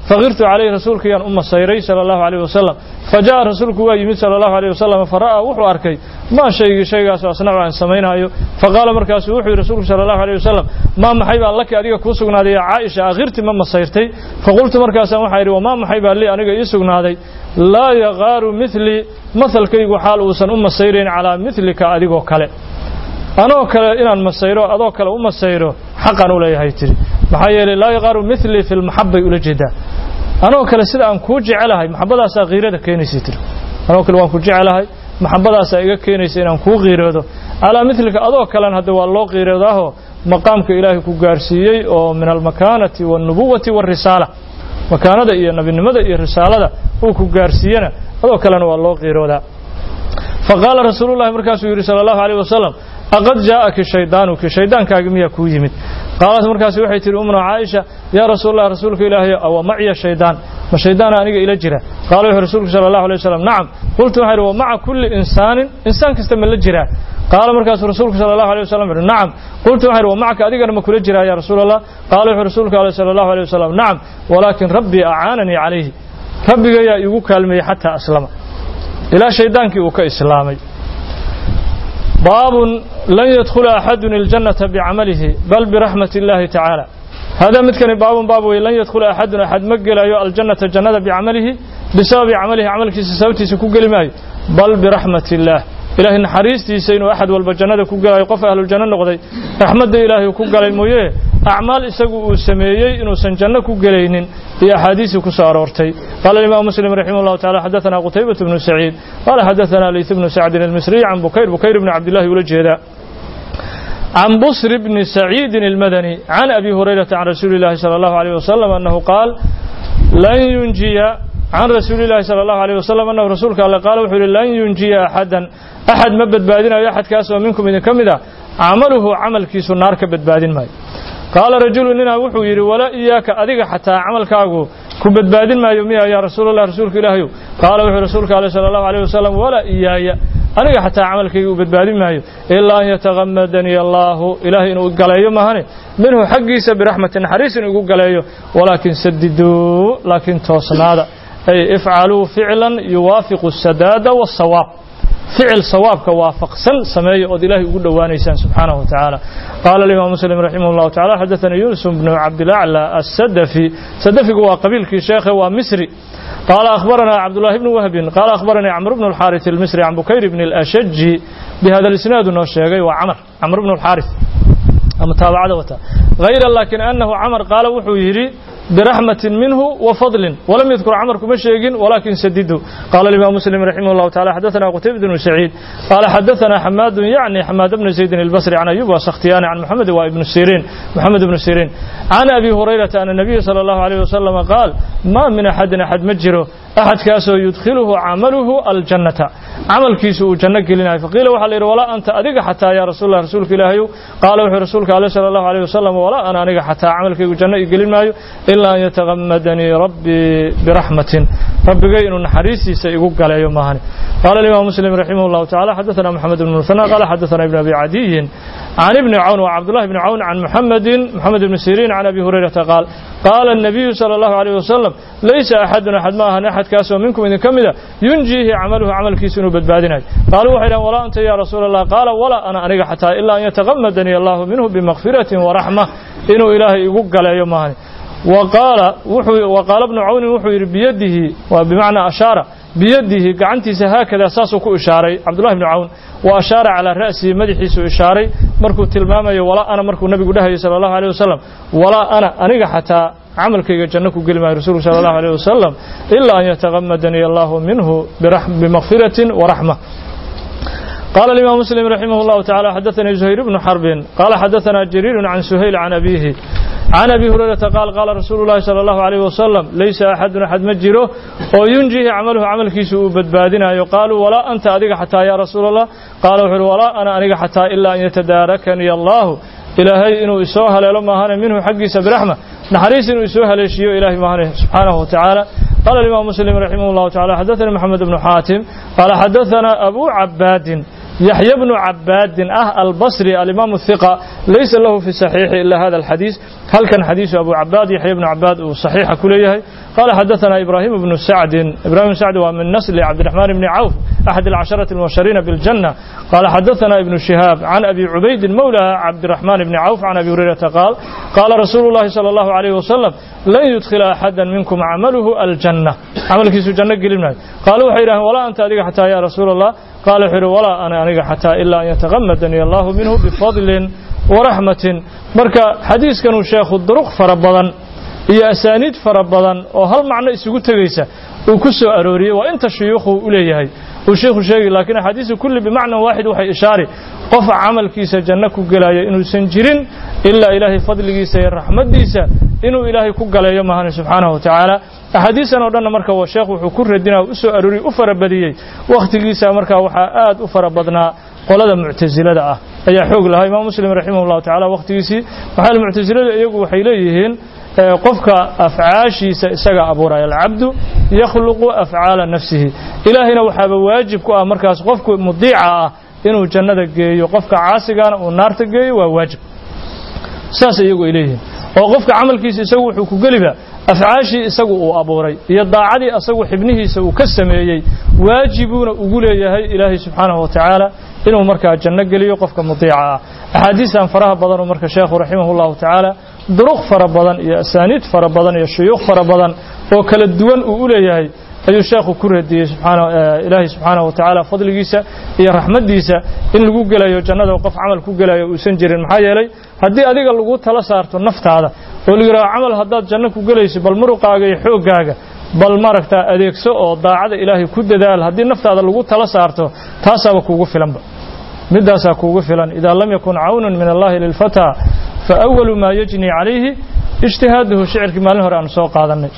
faqirtu calayhi rasuulka yaan u masayray sala allahu alayh wasalam fa ja'a rasuulku waa yimid sala allahu alayh wasalam fara'aa wuxuu arkay maa shaygii shaygaasoo asnacu aan samaynaayo faqaala markaasuu wuxuu yidhi rasuulku sala allahu alayh wasalam maa maxay baa laki adiga kuu sugnaaday yaa caaisha akhirti ma masayrtay faqultu markaasaan waxaa yidhi wamaa maxay baa lii aniga ii sugnaaday laa yaqaaru midlii mahalkaygu xaal uusan u masayrayn calaa midlika adigoo kale anoo kale inaan masayro adoo kale u masayro xaqan u leeyahay tiri maxaa yeelay laa yaqaaru midlii fi lmaxabay ula jeedaa anoo kale sida aan kuu jecelahay maxabadaasaa kiirada keenaysa tiri anoo kale waan ku jecelahay maxabadaasaa iga keenaysa inaan kuu qiiroodo calaa midlika adoo kalen hadda waa loo qiiroodaaho maqaamka ilaahay ku gaarsiiyey oo min almakaanati waalnubuwati waarisaala makaanada iyo nebinimada iyo risaalada uu ku gaarsiiyena adoo kalena waa loo qiiroodaa faqaala rasuulullahi markaasuu yidhi sala allahu alayh wasalam aqad jaa'aki shaydaanuki shayddaankaagi miyaa kuu yimid qaalat markaasi waxay tihi umna caaisha yaa rasuulallah rasuulka ilaahay awa maciya shaydaan ma shaydaana aniga ila jira qaala wuxuu rasuulku sala allahu alay wasalam nacam qultu waxaa yidhi wa maca kulli insaanin insaan kasta ma la jiraa qaala markaasuu rasuulku sala allahu alay wasalam wuxuhi nacam qultu waxaa yidhi wa macaka adigana ma kula jiraa yaa rasuul allah qaala wuxuu rasuulku ale sala allahu alay wasalam nacam walaakin rabbii acaananii calayhi rabbigayaa iigu kaalmeeyey xataa aslama ilaa shayddaankii uu ka islaamay baabun lan yadkhula axadun iljannata bicamalihi bal biraxmat illaahi tacaala hada midkani baabun baab wey lan yadkhula axadun axad ma gelayo aljannata jannada bicamalihi bisababi camalihi camalkiisa sababtiisa ku geli maayo bal biraxmat illaah ilaahay naxariistiisa inuu axad walba jannada ku gelayo qof ahluljanno noqday raxmadda ilaahay ku galay mooye acmaal isagu uu sameeyey inuusan janno ku gelaynin iyo axaadiisii ku soo aroortay qaala imam muslim raximah llahu tacala xadaثana qutaybatu bnu saciid qaala xadaثana layth bnu sacdin almisriy can bukayr bukayr bni cabdillahi ula jeedaa can busr bni saciidin almadani can abi hurayrata can rasuuli اllahi salى allahu alayh wasalam annahu qaal lan yunjiya can rasuuli اllahi salى allahu alayh wasalam annahu rasuulka alle qaala wuxuu yihi lan yunjiya axadan axad ma badbaadinayo axadkaas oo minkum idin ka mid a camaluhu camalkiisu naar ka badbaadin maayo qaala rajulu ninaa wuxuu yidhi walaa iyaaka adiga xataa camalkaagu ku badbaadin maayo miya yaa rasuulallah rasuulka ilaahayow qaala wuxuu rasuulka ale sala allahu alayh wasalam walaa iyaaya aniga xataa camalkayga u badbaadin maayo ilaa an yatakamadanii allaahu ilaahay inuu galeeyo maahane minhu xaggiisa biraxmati naxariis inuu igu galeeyo walaakin sadiduu laakiin toosnaada ay ifcaluu ficlan yuwaafiqu asadaada wasawaab ficil sawaabka waafaqsan sameeya ood ilaahay ugu dhowaanaysaan subxaanahu wa tacaala qaala alimaam muslim raximah llahu tacala xadaثana yunus bnu cabdilaclى asadafi sadafigu waa qabiilkii sheekhe waa misri qaala akhbarana cabdullahi bnu wahbin qaala akhbaranii camr bnu اlxaariث almisri can bukayr bni اlashaji bihada lisnaadu noo sheegay waa camr camr bnu اlxaariث ama taabacada wata hayra lakin anahu camr qaala wuxuu yidhi برحمة منه وفضل ولم يذكر عمر كما شيء ولكن سدده قال الإمام مسلم رحمه الله تعالى حدثنا قتيبة بن سعيد قال حدثنا حماد يعني حماد بن زيد البصري عن أيوب وسختيان عن محمد وابن سيرين محمد بن سيرين عن أبي هريرة أن النبي صلى الله عليه وسلم قال ما من أحد أحد مجره أحد كاسو يدخله عمله الجنة عمل كيسو جنة قلنا فقيل وحل ولا أنت أدق حتى يا رسول الله رسولك إلهي قال وحي رسولك عليه صلى الله عليه وسلم ولا أنا أدق حتى عملك جنة قلنا إلا أن يتغمدني ربي برحمة ربي إنه نحريسي سيقوق على يوم مهاني قال الإمام مسلم رحمه الله تعالى حدثنا محمد بن مثنى قال حدثنا ابن أبي عدي عن ابن عون وعبد الله بن عون عن محمد محمد بن سيرين عن أبي هريرة قال قال النبي صلى الله عليه وسلم ليس أحد أحد ما أحد كاسو منكم إذا كمدا ينجيه عمله عمل كيسون بدبادنا قالوا وحيدا ولا أنت يا رسول الله قال ولا أنا أنيق حتى إلا أن يتغمدني الله منه بمغفرة ورحمة إنه إلهي يقوق على يوم مهاني وقال وحو وقال ابن عون وحو بيده وبمعنى أشار بيده قعنتيس هكذا ساسو كو إشاري عبد الله بن عون وأشار على رأسه مدحيس إشاري مركو تلمامي ولا أنا مركو النبي قده صلى الله عليه وسلم ولا أنا أنيق حتى camalkayga janno ku geli maayo rasuulku sala allahu alayh wasalam ilaa an yatagamadanii allahu minhu bimakfiratin waraxma قال الإمام مسلم رحمه الله تعالى حدثني زهير بن حرب قال حدثنا جرير عن سهيل عن أبيه عن أبي هريرة قال قال رسول الله صلى الله عليه وسلم ليس أحد أحد مجره وينجيه عمله عمل كيسو بدبادنا يقال ولا أنت أدق حتى يا رسول الله قال ولا أنا أدق حتى إلا أن يتداركني الله إلهي إنه إسوها لما هان منه حقي برحمة نحريس إنه إسوها ليشيو إلهي مهانه سبحانه وتعالى قال الإمام مسلم رحمه الله تعالى حدثنا محمد بن حاتم قال حدثنا أبو عباد yaxya bnu cabaadin ah albasri alimaam الثiqa laysa lahu fi صaxiixi ila hada الxadiis halkan xadiisu abu cabaad yaxya bnu cabaad uu صaxiixa ku leeyahay qala xadaثana ibrahim bnu sacdin ibrahim bn sacdi waa min nasli cabdiraxmaan bni cawf axad الcasharaةi اlmubashariina biاljanة qala xadaثana ibnu shihaab can abi cubaydin mowla cabdiraxmaan bni cawf can abi hurayrata qaal qaala rasuulu اllahi salى اllahu عalayh wasalam lan yudkhila axada minkum camaluhu aljanة camalkiisu janno gelin maayo qaalu waxay yidhaheen walaa anta adiga xataa ya rasuula allah qaala wuxuu yidhi walaa ana aniga xataa ilaa an yataqamadanii allahu minhu bifadlin waraxmatin marka xadiiskanuu sheekhu duruq fara badan iyo asaaniid fara badan oo hal macno isugu tegaysa uu ku soo arooriyey waa inta shuyuukhu u leeyahay uu sheekhu sheegi laakiin axaadiisu kulli bimacnan waaxid waxay ishaari qofa camalkiisa janno ku gelaya inuusan jirin ilaa ilaahay fadligiisa iyo raxmaddiisa inuu ilaahay ku galeeyo mahani subxaanahu wa tacaala axaadiistan oo dhanna marka sheekh wuxuu ku radinaa u soo arooriyey u fara badiyey wakhtigiisa markaa waxaa aad u fara badnaa qolada muctasilada ah ayaa xoog lahaa imaam muslim raximah llahu tacala wakhtigiisii maxaa muctasilada iyagu waxay leeyihiin qofka afcaashiisa isaga abuuraya alcabdu yakhluqu afcaala nafsihi ilaahayna waxaaba waajib ku ah markaas qofku mudiica ah inuu jannada geeyo qofka caasigana uu naarta geeyo waa waajib saas iyagu ay leeyihiin oo qofka camalkiisa isagu wuxuu ku geliba afcaashii isagu uu abuuray iyo daacadii asagu xibnihiisa uu ka sameeyey waajibuuna ugu leeyahay ilaahay subxaanahu wa tacaala inuu markaa janno geliyo qofka mudiica ah axaadiistan faraha badanoo marka sheekhu raximah llahu tacaala duruq fara badan iyo asaaniid fara badan iyo shuyuuq fara badan oo kala duwan uu u leeyahay ayuu sheekhu ku radiyey ilaahay subxaanahu wa tacaala fadligiisa iyo raxmaddiisa in lagu gelayo jannada qof camal ku gelayo uusan jirin maxaa yeelay haddii adiga lagu tala saarto naftaada oo la yidhaho camal haddaad janno ku gelayso bal muruqaaga iyo xooggaaga bal maaragtaa adeegso oo daacada ilaahay ku dadaal haddii naftaada lagu tala saarto taasaaba kuugu filanba midaasaa kuugu filan idaa lam yakun cawnun min allahi lilfataa fa awalu maa yajni calayhi ijtihaaduhu shicirkii maalin hore aanu soo qaadannay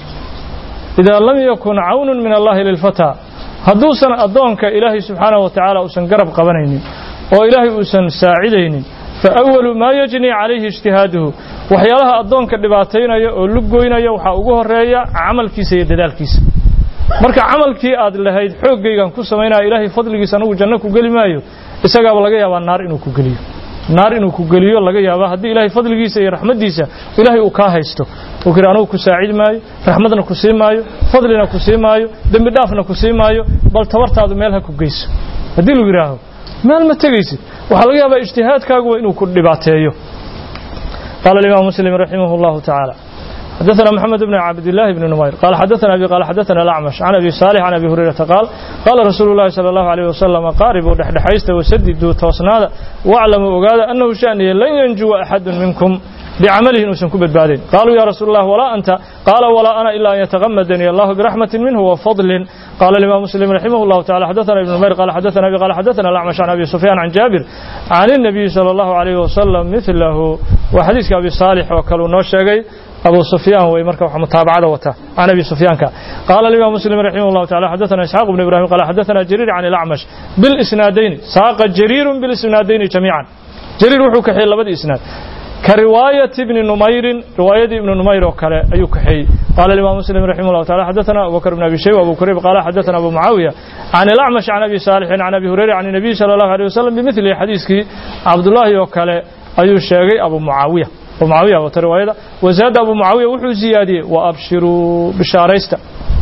idaa lam yakun cawnun min allahi lilfataa hadduusan addoonka ilaahay subxaanahu wa tacaala uusan garab qabanaynin oo ilaahay uusan saacidaynin fa awalu maa yajni calayhi ijtihaaduhu waxyaalaha addoonka dhibaataynaya oo luggoynaya waxaa ugu horeeya camalkiisa iyo dadaalkiisa marka camalkii aad lahayd xooggaygan ku samaynaya ilaahay fadligiisa anugu janno ku geli maayo isagaaba laga yaabaa naar inuu ku geliyo naar inuu ku geliyo laga yaaba haddii ilaahay fadligiisa iyo raxmaddiisa ilaahay uu kaa haysto uu kiri anugu ku saacid maayo raxmadna ku sii maayo fadlina ku sii maayo dembi dhaafna ku sii maayo bal tabartaadu meel ha ku geyso haddii lagu yidhaaho meel ma tegaysid waxaa laga yaabaa ijtihaadkaagu waa inuu ku dhibaateeyo qaala alimaam muslim raximah allahu tacaala حدثنا محمد بن عبد الله بن نمير قال حدثنا أبي قال حدثنا الأعمش عن أبي صالح عن أبي هريرة قال قال رسول الله صلى الله عليه وسلم قاربوا دحدحيست وسددوا توسنادا واعلموا وقال أنه شأني لن ينجو أحد منكم بعمله نوسن كبد بعدين قالوا يا رسول الله ولا أنت قال ولا أنا إلا أن يتغمدني الله برحمة منه وفضل قال الإمام مسلم رحمه الله تعالى حدثنا ابن نمير قال حدثنا أبي قال حدثنا الأعمش عن أبي سفيان عن جابر عن النبي صلى الله عليه وسلم مثله وحديث أبي صالح وكلوا نوشيغي أبو سفيان ومركب متابعة وتا عن أبي سفيان كان قال الإمام مسلم رحمه الله تعالى حدثنا إسحاق بن إبراهيم قال حدثنا جرير عن الأعمش بالإسنادين ساق جرير بالإسنادين جميعا جرير وحو كحي لبد إسناد كرواية ابن نمير رواية ابن نمير وكلا أي كحي قال الإمام مسلم رحمه الله تعالى حدثنا أبو بكر بن أبي شيبة وأبو كريب قال حدثنا أبو معاوية عن الأعمش عن أبي صالح عن أبي هريرة عن النبي صلى الله عليه وسلم بمثل حديثك عبد الله وكلا أي شيء أبو معاوية ومعاوية وترواية وزاد أبو معاوية وحو زيادي وأبشروا بشاريستا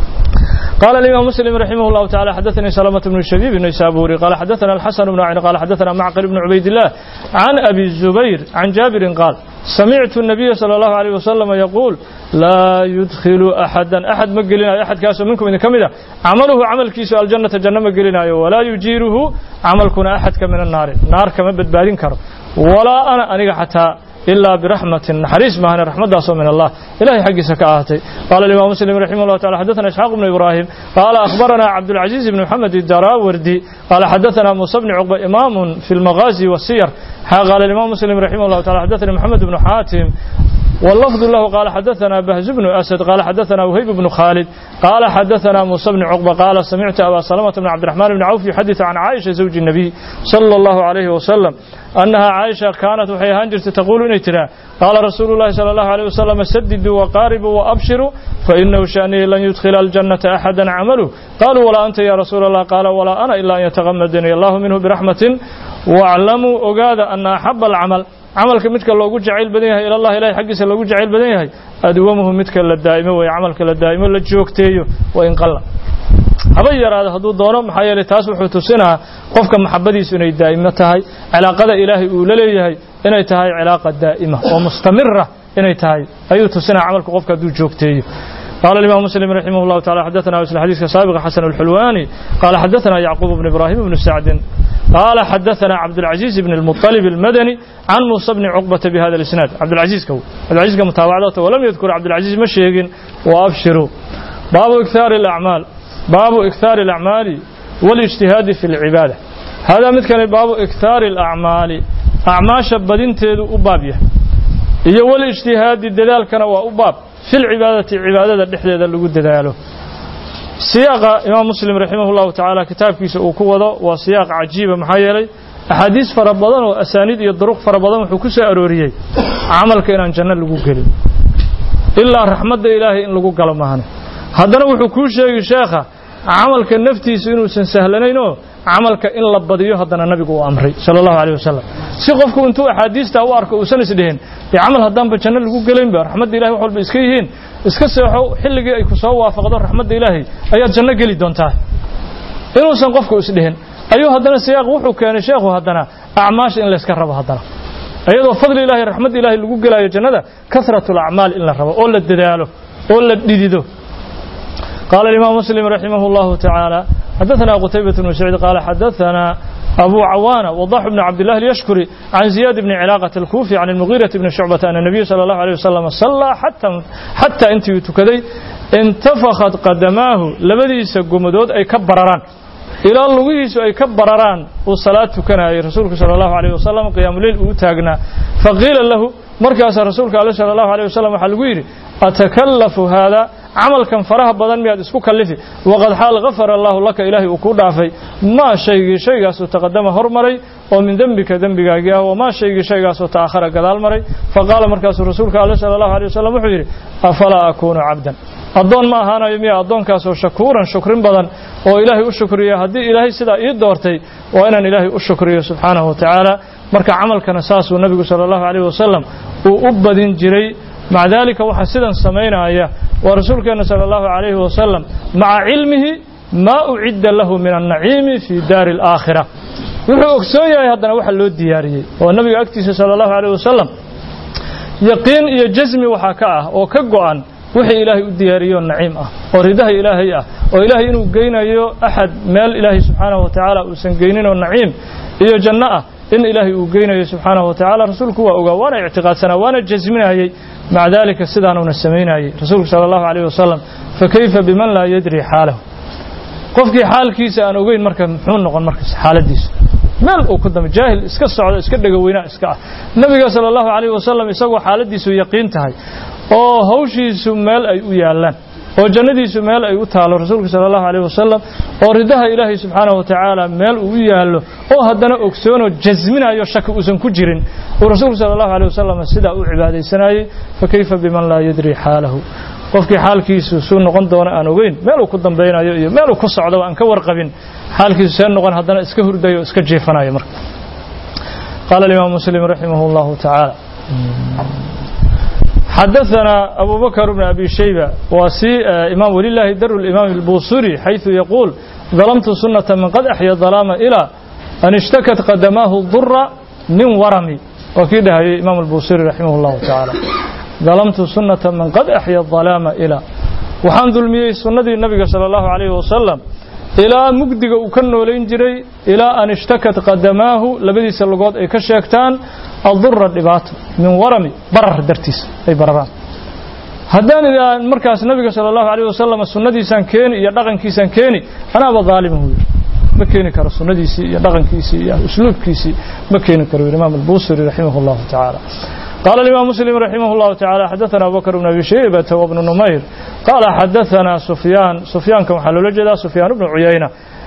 قال الإمام مسلم رحمه الله تعالى حدثني سلامة بن الشبيب بن سابوري قال حدثنا الحسن بن عين قال حدثنا معقل بن عبيد الله عن أبي الزبير عن جابر قال سمعت النبي صلى الله عليه وسلم يقول لا يدخل أحدا أحد مقلنا أحد كاسو منكم إن كمدا عمله عمل كيسو الجنة جنة مقلنا ولا يجيره عملكنا أحد من النار نار كما بدبالين كرو ولا أنا أنا حتى إلا برحمة حريص ما هنا رحمة داسو من الله إلهي حق سكاهتي قال الإمام مسلم رحمه الله تعالى حدثنا إسحاق بن إبراهيم قال أخبرنا عبد العزيز بن محمد الدراوردي قال حدثنا موسى بن عقبة إمام في المغازي والسير قال الإمام مسلم رحمه الله تعالى حدثنا محمد بن حاتم واللفظ له قال حدثنا بهز بن أسد قال حدثنا وهيب بن خالد قال حدثنا موسى بن عقبة قال سمعت أبا سلمة بن عبد الرحمن بن عوف يحدث عن عائشة زوج النبي صلى الله عليه وسلم أنها عائشة كانت وحيهان جرت تقول إنتنا قال رسول الله صلى الله عليه وسلم سددوا وقاربوا وأبشروا فإنه شأنه لن يدخل الجنة أحدا عمله قالوا ولا أنت يا رسول الله قال ولا أنا إلا أن يتغمدني الله منه برحمة واعلموا أقاد أن أحب العمل camalka midka loogu jacayl badan yahay ilallahi ilahay xaggiisa loogu jacayl badan yahay adwamuhu midka la daa'imo way camalka la daa'imo la joogteeyo waa in qalla haba yaraado hadduu doono maxaa yeelay taas wuxuu tusinaa qofka maxabadiisu inay daa'imo tahay cilaaqada ilaahay uu la leeyahay inay tahay cilaaqa daa'ima oo mustamira inay tahay ayuu tusinaa camalka qofka hadduu joogteeyo قال الإمام مسلم رحمه الله تعالى حدثنا مثل حديث سابق حسن الحلواني قال حدثنا يعقوب بن إبراهيم بن سعد قال حدثنا عبد العزيز بن المطلب المدني عن موسى بن عقبة بهذا الإسناد عبد العزيز كو عبد العزيز كمتابعته ولم يذكر عبد العزيز مشيق وأبشروا باب إكثار الأعمال باب إكثار الأعمال والاجتهاد في العبادة هذا مثل باب إكثار الأعمال أعماش بدين تيدو أبابيه iyo wal ijtihaadi dadaalkana waa u baab fil cibaadati cibaadada dhexdeeda lagu dadaalo siyaaqa imaam muslim raximah llahu tacaala kitaabkiisa uu ku wado waa siyaaq cajiiba maxaa yeelay axaadiis fara badan oo asaaniid iyo duruq fara badan wuxuu ku soo arooriyey camalka inaan janno lagu gelin ilaa raxmadda ilaahay in lagu galo maahane haddana wuxuu kuu sheegi sheekha camalka naftiisu inuusan sahlanaynoo camalka in la badiyo haddana nabigu uu amray sala allahu aleyh wasalam si qofku intuu axaadiistaa u arko uusan isdhihin dee camal haddaanba janno lagu gelaynba raxmadda ilahay wax walba iska yihiin iska seexo xilligii ay ku soo waafaqdo raxmadda ilaahay ayaad janno geli doontaa inuusan qofku isdhihin ayuu haddana siyaaq wuxuu keenay sheekhu haddana acmaasha in layska rabo haddana iyadoo fadli ilahay raxmadda ilaahay lagu gelaayo jannada kasratu alacmaal in la rabo oo la dadaalo oo la dhidido قال الإمام مسلم رحمه الله تعالى حدثنا قتيبة بن سعيد قال حدثنا أبو عوانة وضاح بن عبد الله اليشكري عن زياد بن علاقة الكوفي عن المغيرة بن شعبة أن النبي صلى الله عليه وسلم صلى حتى حتى أنت تكدي انتفخت قدماه لبدي سقمدود أي كبرران إلى لغيس أي كبرران والصلاة كان رسولك صلى الله عليه وسلم قيام الليل أوتاقنا فقيل له مركز رسولك صلى الله عليه وسلم حلقير أتكلف هذا camalkan faraha badan miyaad isku kallifi waqad xaal gafara allaahu laka ilaahay uu ku dhaafay maa shaygii shaygaasoo taqadama hormaray oo min dembika dembigaagii ah wamaa shaygii shaygaasoo ta'akhara gadaal maray faqaala markaasuu rasuulka alle sala allahu alay wasalam wuxuu yidhi afalaa akuunu cabdan addoon ma ahaanayo miya addoonkaasoo shakuuran shukrin badan oo ilaahay u shukriya haddii ilaahay sidaa ii doortay waa inaan ilaahay u shukriyo subxaanahu wa tacaala marka camalkana saasuu nabigu sala allahu alayh wasalam uu u badin jiray maca daalika waxaa sidan samaynaya waa rasuulkeena sala allahu calayhi wasalam maca cilmihi maa ucidda lahu min annaciimi fii daari alaakhira wuxuu ogsoon yahay haddana waxa loo diyaariyey oo nabiga agtiisa sala allahu calayh wasalam yaqiin iyo jasmi waxaa ka ah oo ka go'an wixii ilaahay u diyaariyo naciim ah oo ridaha ilaahay ah oo ilaahay inuu geynayo axad meel ilaahay subxaanahu wa tacaala uusan geynin oo naciim iyo janno ah in ilaahay uu geynayo subxaanahu wa tacaala rasuulku waa ogaa waana ictiqaadsanaa waana jasminayey maca daalika sidaanuuna samaynayey rasuulku sala allahu calayh wasalam fakayfa biman laa yadri xaalahu qofkii xaalkiisa aan ogeyn marka muxuu noqon markaas xaaladiisa meel uu ku dambe jaahil iska socdo iska dhegaweyna iska ah nabiga sala allahu calayh wasalam isagoo xaaladiisu yaqiin tahay oo hawshiisu meel ay u yaallaan oo jannadiisu meel ay u taalo rasuulka sala allahu calayh wasalam oo ridaha ilaahay subxaanahu wa tacaala meel uu u yaallo oo haddana ogsoonoo jasminayo shaki uusan ku jirin uu rasuulku sala allahu calayh wasalam sidaa u cibaadaysanayey fakayfa biman laa yadri xaalahu qofkii xaalkiisu suu noqon doono aan ogeyn meeluu ku dambaynayo iyo meeluu ku socdo aan ka warqabin xaalkiisu see noqon haddana iska hurdayo o iska jeefanayo marka qaala alimaam muslim raximah allahu tacaala حدثنا أبو بكر بن أبي شيبة وسي إمام ولله در الإمام البوصري حيث يقول ظلمت سنة من قد أحيا الظلام إلى أن اشتكت قدماه الضر من ورمي وكده إمام البوصري رحمه الله تعالى ظلمت سنة من قد أحيا الظلام إلى وحان ظلمي سنة النبي صلى الله عليه وسلم إلى مجدق وكنو لينجري إلى أن اشتكت قدماه لبدي سلقات أي كشيكتان الضر الدبات من ورمي برر درتيس أي برران haddaan idaa markaas nabiga sala allahu calayh wasalam sunnadiisaan keeni iyo dhaqankiisaan keeni anaaba daalimahu yidhi ma keeni karo sunnadiisii iyo dhaqankiisii iyo usluubkiisii ma keeni karo yidhi imaam albusiri raximah allahu tacaala قال الإمام مسلم رحمه الله تعالى حدثنا أبو بكر بن أبي شيبة وابن نمير قال حدثنا سفيان سفيان كما حلول جدا سفيان بن عيينة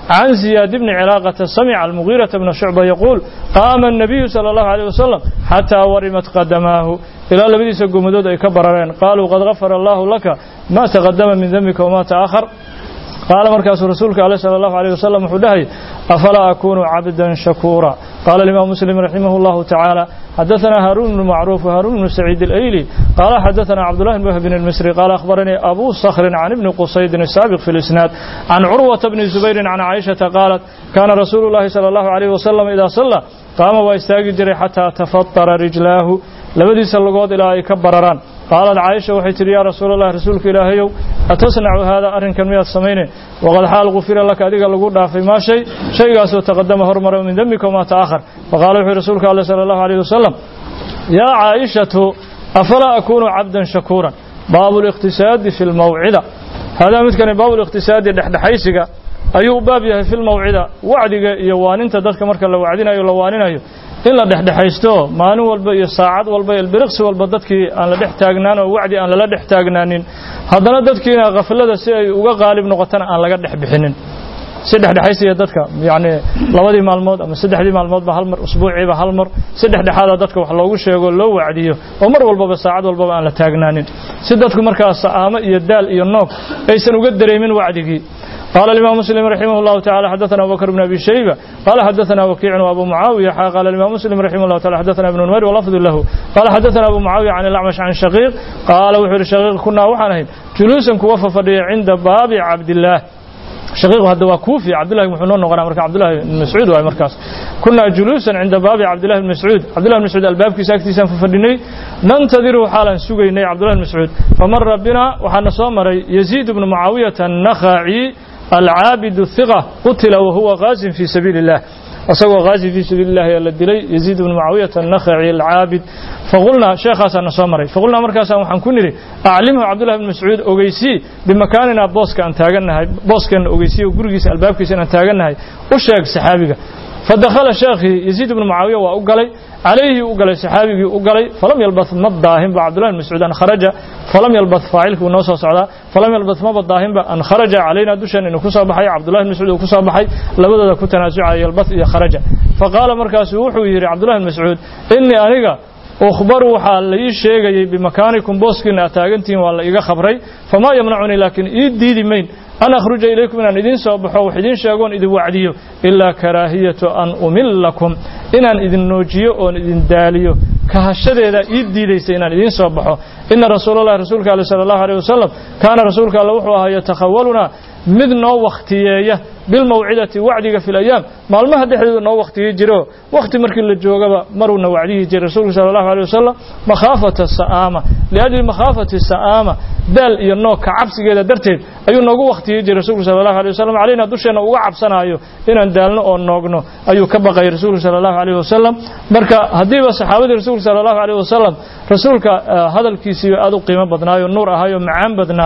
عن زياد بن علاقة سمع المغيرة بن شعبة يقول قام النبي صلى الله عليه وسلم حتى ورمت قدماه إلى لبديس قمدود أي كبرين قالوا قد غفر الله لك ما تقدم من ذنبك وما تأخر قال مركز رسولك عليه صلى الله عليه وسلم حدهي أفلا أكون عبدا شكورا قال الإمام مسلم رحمه الله تعالى حدثنا هارون بن معروف وهارون بن سعيد الأيلي قال حدثنا عبد الله بن وهب المصري قال أخبرني أبو صخر عن ابن قصيد السابق في الإسناد عن عروة بن الزبير عن عائشة قالت كان رسول الله صلى الله عليه وسلم إذا صلى قام واستاجد حتى تفطر رجلاه لبدي سلقود إلى أي كبرران قالت عائشة وحي تري يا رسول الله رسولك إلهي أتصنع هذا أرن كان مياه السمين وقد حال غفر لك أديك لقود في ما شيء شيء قاسو تقدم هرمر من ذنبك وما تآخر فقال وحي رسولك الله صلى الله عليه وسلم يا عائشة أفلا أكون عبدا شكورا باب الاقتصاد في الموعدة هذا مثل باب الاقتصاد دحدحيسك ayuu baab yahay fi lmawcida wacdiga iyo waaninta dadka marka la wacdinayo la waaninayo in la dhexdhexaysto maalin walba iyo saacad walba iyo biriqsi walba dadkii aan la dhex taagnaan oo wacdi aan lala dhex taagnaanin haddana dadkiina khaflada si ay uga qaalib noqotana aan laga dhex bixinin si dhexdhexaysiya dadka yacni labadii maalmood ama saddexdii maalmoodba hal mar usbuuciiba hal mar si dhexdhexaada dadka wax loogu sheego loo wacdiyo oo mar walbaba saacad walbaba aan la taagnaanin si dadku markaa sa'aamo iyo daal iyo noog aysan uga dareemin wacdigii قال الإمام مسلم رحمه الله تعالى حدثنا أبو بكر بن أبي شيبة قال حدثنا وكيع وأبو معاوية قال الإمام مسلم رحمه الله تعالى حدثنا ابن نمير ولفظ له قال حدثنا أبو معاوية عن الأعمش عن شقيق قال وحر شقيق كنا وحنهين جلوسا كوفى عند باب عبد الله شقيق هذا كوفي عبد الله بن حنون وغير مركز عبد الله بن مسعود وهي مركز كنا جلوسا عند باب عبد الله بن مسعود عبد الله بن مسعود الباب كي ساكتي سان ففدني ننتظر حالا سوغيني عبد الله بن مسعود فمر بنا وحنا صامر يزيد بن معاوية النخعي العابد الثقة قتل وهو غاز في سبيل الله أسوى غازي في سبيل الله يلا الدلي يزيد بن معاوية النخعي العابد فقلنا شيخ حسن صمري فقلنا مركز وحن كنري أعلمه عبد الله بن مسعود أوغيسي بمكاننا بوسك أن تاغنها بوسك أن أوغيسي وقرقيس الباب كيس أن تاغنها وشيخ سحابك فدخل شيخي يزيد بن معاوية وأقلي عليه أقلي سحابي أقلي فلم يلبث مضاهم بعبد الله بن مسعود أن خرج فلم يلبث فاعلك ونوصى صعدا فلم يلبث مضاهم أن خرج علينا دشن إنه كسب بحي عبد الله بن مسعود وكسب بحي لبدا كنت نازع يلبث إذا خرج فقال مركز وحو يري عبد الله بن مسعود إني أنيقا أخبر waxaa la ii sheegayay bimakanikum booskiina aad taagantihiin waa la iga khabray famaa yamnacunii laakiin ii diidi mayn an akhruja ilaykum inaan idiin soo baxo wax idiin sheegoon idin wacdiyo ilaa karaahiyatu an umillakum inaan idin noojiyo oon idin daaliyo kahashadeeda ii diidaysa inaan idiin soo baxo ina rasuulallahi rasuulka ale sala allahu aleyh wasalam kaana rasuulka alle wuxuu ahaa yatakhawaluna mid noo wakhtiyeeya bilmawcidati wacdiga fi layaam maalmaha dhexdooda noo wakhtiyi jiro wakhti markii la joogaba maruuna wacdihi jiray rasuulku sala allahu aleyh wasalam makhaafata sa'aama liajli makhaafati sa'aama daal iyo noog ka cabsigeeda darteed ayuu noogu wakhtiyi jiray rasuulku sala allahu aleyh wasalam calayna dusheenna uga cabsanaayo inaan daalno oo noogno ayuu ka baqayay rasuulku sala allahu aleyh wasalam marka haddiiba saxaabadii rasuulka sala allahu aleyh wasalam rasuulka hadalkiisii aad u qiimo badnaayo nuur ahaayo macaan badnaa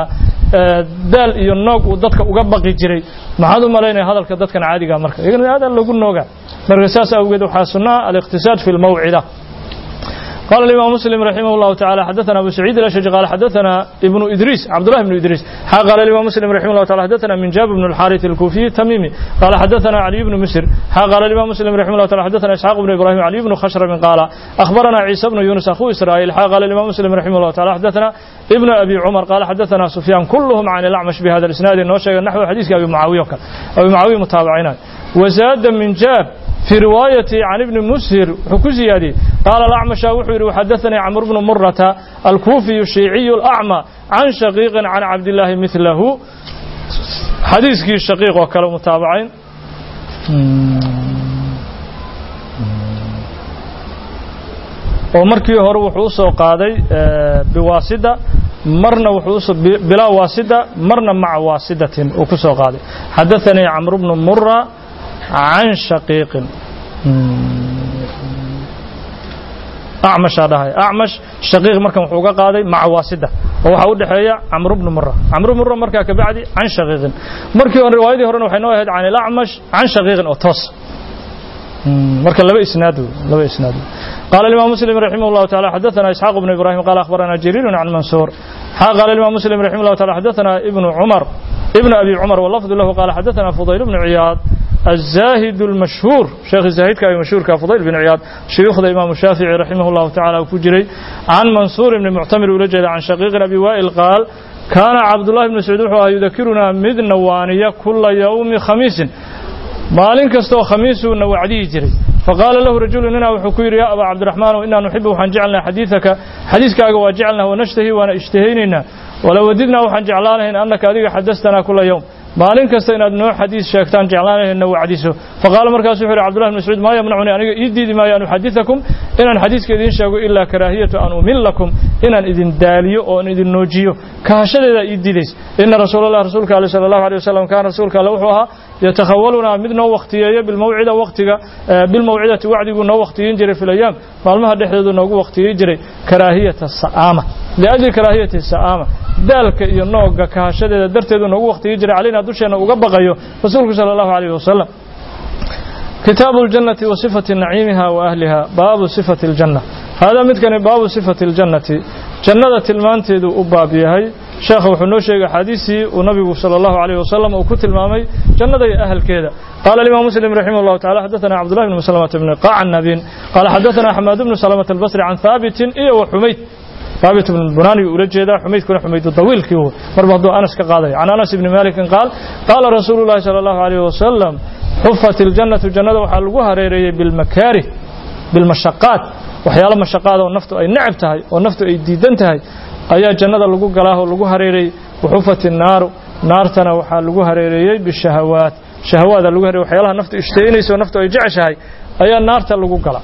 daal iyo noog uu dadka uga baqi jiray maxaad u malaynaya hadalka dadkan caadiga marka iyagana aad lagu nooga marka saas awgeed waxaa sunnaa aliqtisaad fi lmawcida قال الإمام مسلم رحمه الله تعالى حدثنا أبو سعيد الأشج قال حدثنا ابن إدريس عبد الله بن إدريس قال الإمام مسلم رحمه الله تعالى حدثنا من جاب بن الحارث الكوفي التميمي قال حدثنا علي بن مسر قال الإمام مسلم رحمه الله تعالى حدثنا إسحاق بن إبراهيم علي بن خشرم قال أخبرنا عيسى بن يونس أخو إسرائيل قال الإمام مسلم رحمه الله تعالى حدثنا ابن أبي عمر قال حدثنا سفيان كلهم عن الأعمش بهذا الإسناد النوشي نحو حديث أبي معاوية أبي معاوية متابعين وزاد من جاب في رواية عن ابن مسهر حكوزيادي قال الأعمش وحير وحدثني عمرو بن مرة الكوفي الشيعي الأعمى عن شقيق عن عبد الله مثله حديث كي الشقيق وكلام متابعين ومركي هور wuxuu soo qaaday biwaasida marna wuxuu bilaa waasida marna maca waasidatin uu ku soo qaaday حدثني عمرو بن مرة عن شقيق أعمش هذا أعمش شقيق مركم وحوقا قاضي مع واسدة وحاو دحيا عمرو بن مرة عمرو بن مرة مركا كبعدي عن شقيق مركي رواية هرنا وحينوها عن الأعمش عن شقيق أوتوس مركا لبا إسناده لبا إسناده قال الإمام مسلم رحمه الله تعالى حدثنا إسحاق بن إبراهيم قال أخبرنا جرير عن منصور قال الإمام مسلم رحمه الله تعالى حدثنا ابن عمر ابن أبي عمر واللفظ له قال حدثنا فضيل بن عياض الزاهد المشهور شيخ الزاهد كأي مشهور كفضيل بن عياض شيوخ الإمام الشافعي رحمه الله تعالى وكجري عن منصور بن معتمر ولجد عن شقيق أبي وائل قال كان عبد الله بن مسعود يذكرنا مذ نوانية كل يوم خميس maalin kastoo khamiisuuna wacdihi jiray faqaala lahu rajulu nina wuxuu ku yidhi yaa abaa cabdiraxmaan inaa nuxibu waxaan jecelnaha xadiidaka xadiiskaaga waa jecelnaha wanashtahi waana ishtahaynaynaa wala wadidnaa waxaan jeclaanahayn annaka adiga xadastanaa kula yowm maalin kasta inaad noo xadiis sheegtaan jeclaanahayna wacdiso faqaala markaasu wuxuu yidhi cabdullahi bn mascuud maa yamnacuni aniga ii diidi maayo an uxadidakum inaan xadiiska idiin sheego ilaa karaahiyatu an umillakum inaan idin daaliyo oo an idin noojiyo kahashadeeda ii diidays ina rasuula allah rasuulka ale sala allahu alay wasalam kaana rasuulka alle wuxuu ahaa yatakhawalunaa mid noo wakhtiyeeyo bilmawcida waqtiga bilmawcidati wacdiguu noo wakhtiyeyn jiray fi layaam maalmaha dhexdoodu noogu wakhtiyeey jiray karaahiyata sa'aama liajli karaahiyati sa'aama daalka iyo nooga kahashadeeda darteedu noogu wakhtiyeey jiray calayna dusheenna uga baqayo rasuulku sala allahu alayh wasalam kitaabu اljannati wa sifati naciimiha wa ahliha baabu sifati اljanna haadaa midkani baabu sifati اljannati jannada tilmaanteedu u baab yahay sheekha wuxuu noo sheegay axaadiistii uu nabigu salى اllahu عalيه wasalam uu ku tilmaamay jannada iyo ahalkeeda qaala imam muslim raximah اllahu tacala xadaثana cabdullahi bn mslmata bni qacnabin qaala xadaثana xamaad bnu salmata albasri can haabitin iyo wa xumayd haabit bn bunani ula jeedaa xumaydkuna xumaydu dawiilkii marba hadduu anas ka qaadaya can anas ibni malikin qaal qaala rasuulu llahi salى اllahu عalيه wasalam xufat iljannatu jannada waxaa lagu hareereeyey bilmakaarih bilmashaqaat waxyaalo mashaqaad oo naftu ay necab tahay oo naftu ay diidan tahay ayaa jannada lagu galaa oo lagu hareereeyey waxufat innaaru naartana waxaa lagu hareereeyey bishahawaat shahawaada lagu hareerey waxyaalaha naftu ishtaynaysa oo naftu ay jeceshahay ayaa naarta lagu galaa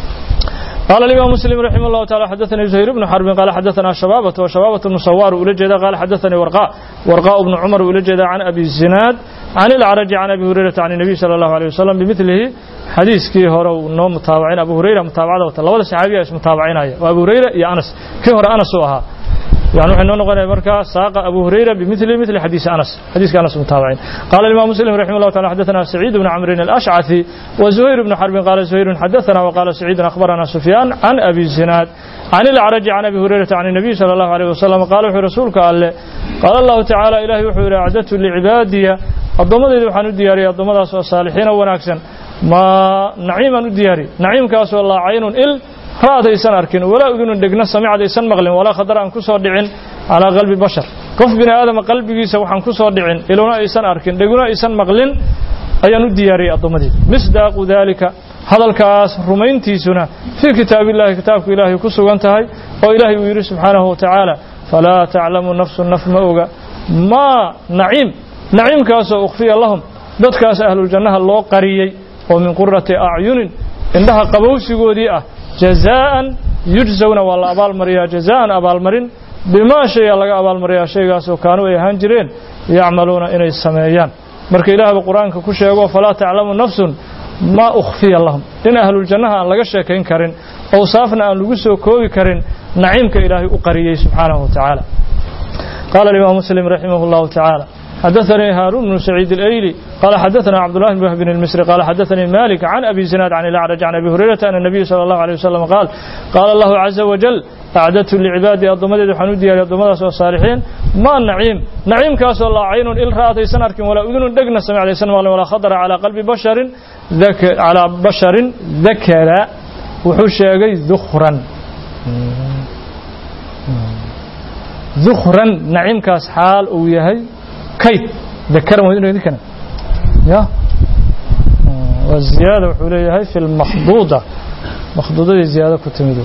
قال الإمام مسلم رحمه الله تعالى حدثني زهير بن حرب قال حدثنا شبابة وشبابة المصور ولجد قال حدثني ورقاء ورقاء بن عمر ولجد عن أبي الزناد عن العرج عن أبي هريرة عن النبي صلى الله عليه وسلم بمثله حديث كي هرو نوم متابعين أبو هريرة متابعة وتلوى صحابي اسم متابعين وأبو هريرة يا أنس كي هر أنس وها يعني وحنا نقول مركا ساق أبو هريرة بمثل مثل حديث أنس حديث أنس متابعين قال الإمام مسلم رحمه الله تعالى حدثنا سعيد بن عمرو الأشعثي وزهير بن حرب قال زهير حدثنا وقال سعيد أخبرنا سفيان عن أبي الزناد عن العرج عن أبي هريرة عن النبي صلى الله عليه وسلم قال وحي رسولك قال قال الله تعالى إلهي وحي أعددت لعبادي الضمد وحن الدياري الضمد الصالحين وناكسا ما نعيما الدياري نعيم كاس والله عين إل raadaysan arkin walaa udunun dhegna samicadaysan maqlin walaa khadar aan ku soo dhicin calaa qalbi bashar qof bini aadama qalbigiisa waxaan ku soo dhicin iluna aysan arkin dheguna aysan maqlin ayaan u diyaariyey addoommadeyda misdaaqu daalika hadalkaas rumayntiisuna fii kitaabillahi kitaabku ilaahay ku sugan tahay oo ilaahay uu yidhi subxaanahu wa tacaala falaa taclamu nafsu naf ma oga maa naciim naciimkaasoo ukhfiya lahum dadkaas ahluljannaha loo qariyey oo min qurati acyunin indhaha qabowsigoodii ah jazaa'an yujzawna waa la abaalmariyaa jazaa'an abaalmarin bimaa shaya laga abaalmariyaa shaygaasoo kaanuu ay ahaan jireen yacmaluuna inay sameeyaan marka ilaahba qur-aanka ku sheego falaa taclamu nafsun maa ukhfiya lahum in ahluljannaha aan laga sheekayn karin owsaafna aan lagu soo koobi karin naciimka ilaahay u qariyey subxaanahu wa tacaala qaala alimaam muslim raximah allahu tacaala حدثني هارون بن سعيد الأيلي قال حدثنا عبد الله بن وهب المصري قال حدثني مالك عن أبي زناد عن الأعرج عن أبي هريرة أن النبي صلى الله عليه وسلم قال قال الله عز وجل أعددت لعبادي الضمد حنودي الضمد الصالحين ما النعيم نعيم كاس الله عين إل رأت سنرك ولا أذن دقنا سمع لسان ولا خطر على قلب بشر ذك على بشر ذكر وحوش ذخرا ذخرا نعيم كاس حال ويهي kayd dakaran waa inuu idinkana ya waa ziyaada wuxuu leeyahay fi lmakhduuda makhduudadii ziyaado ku timid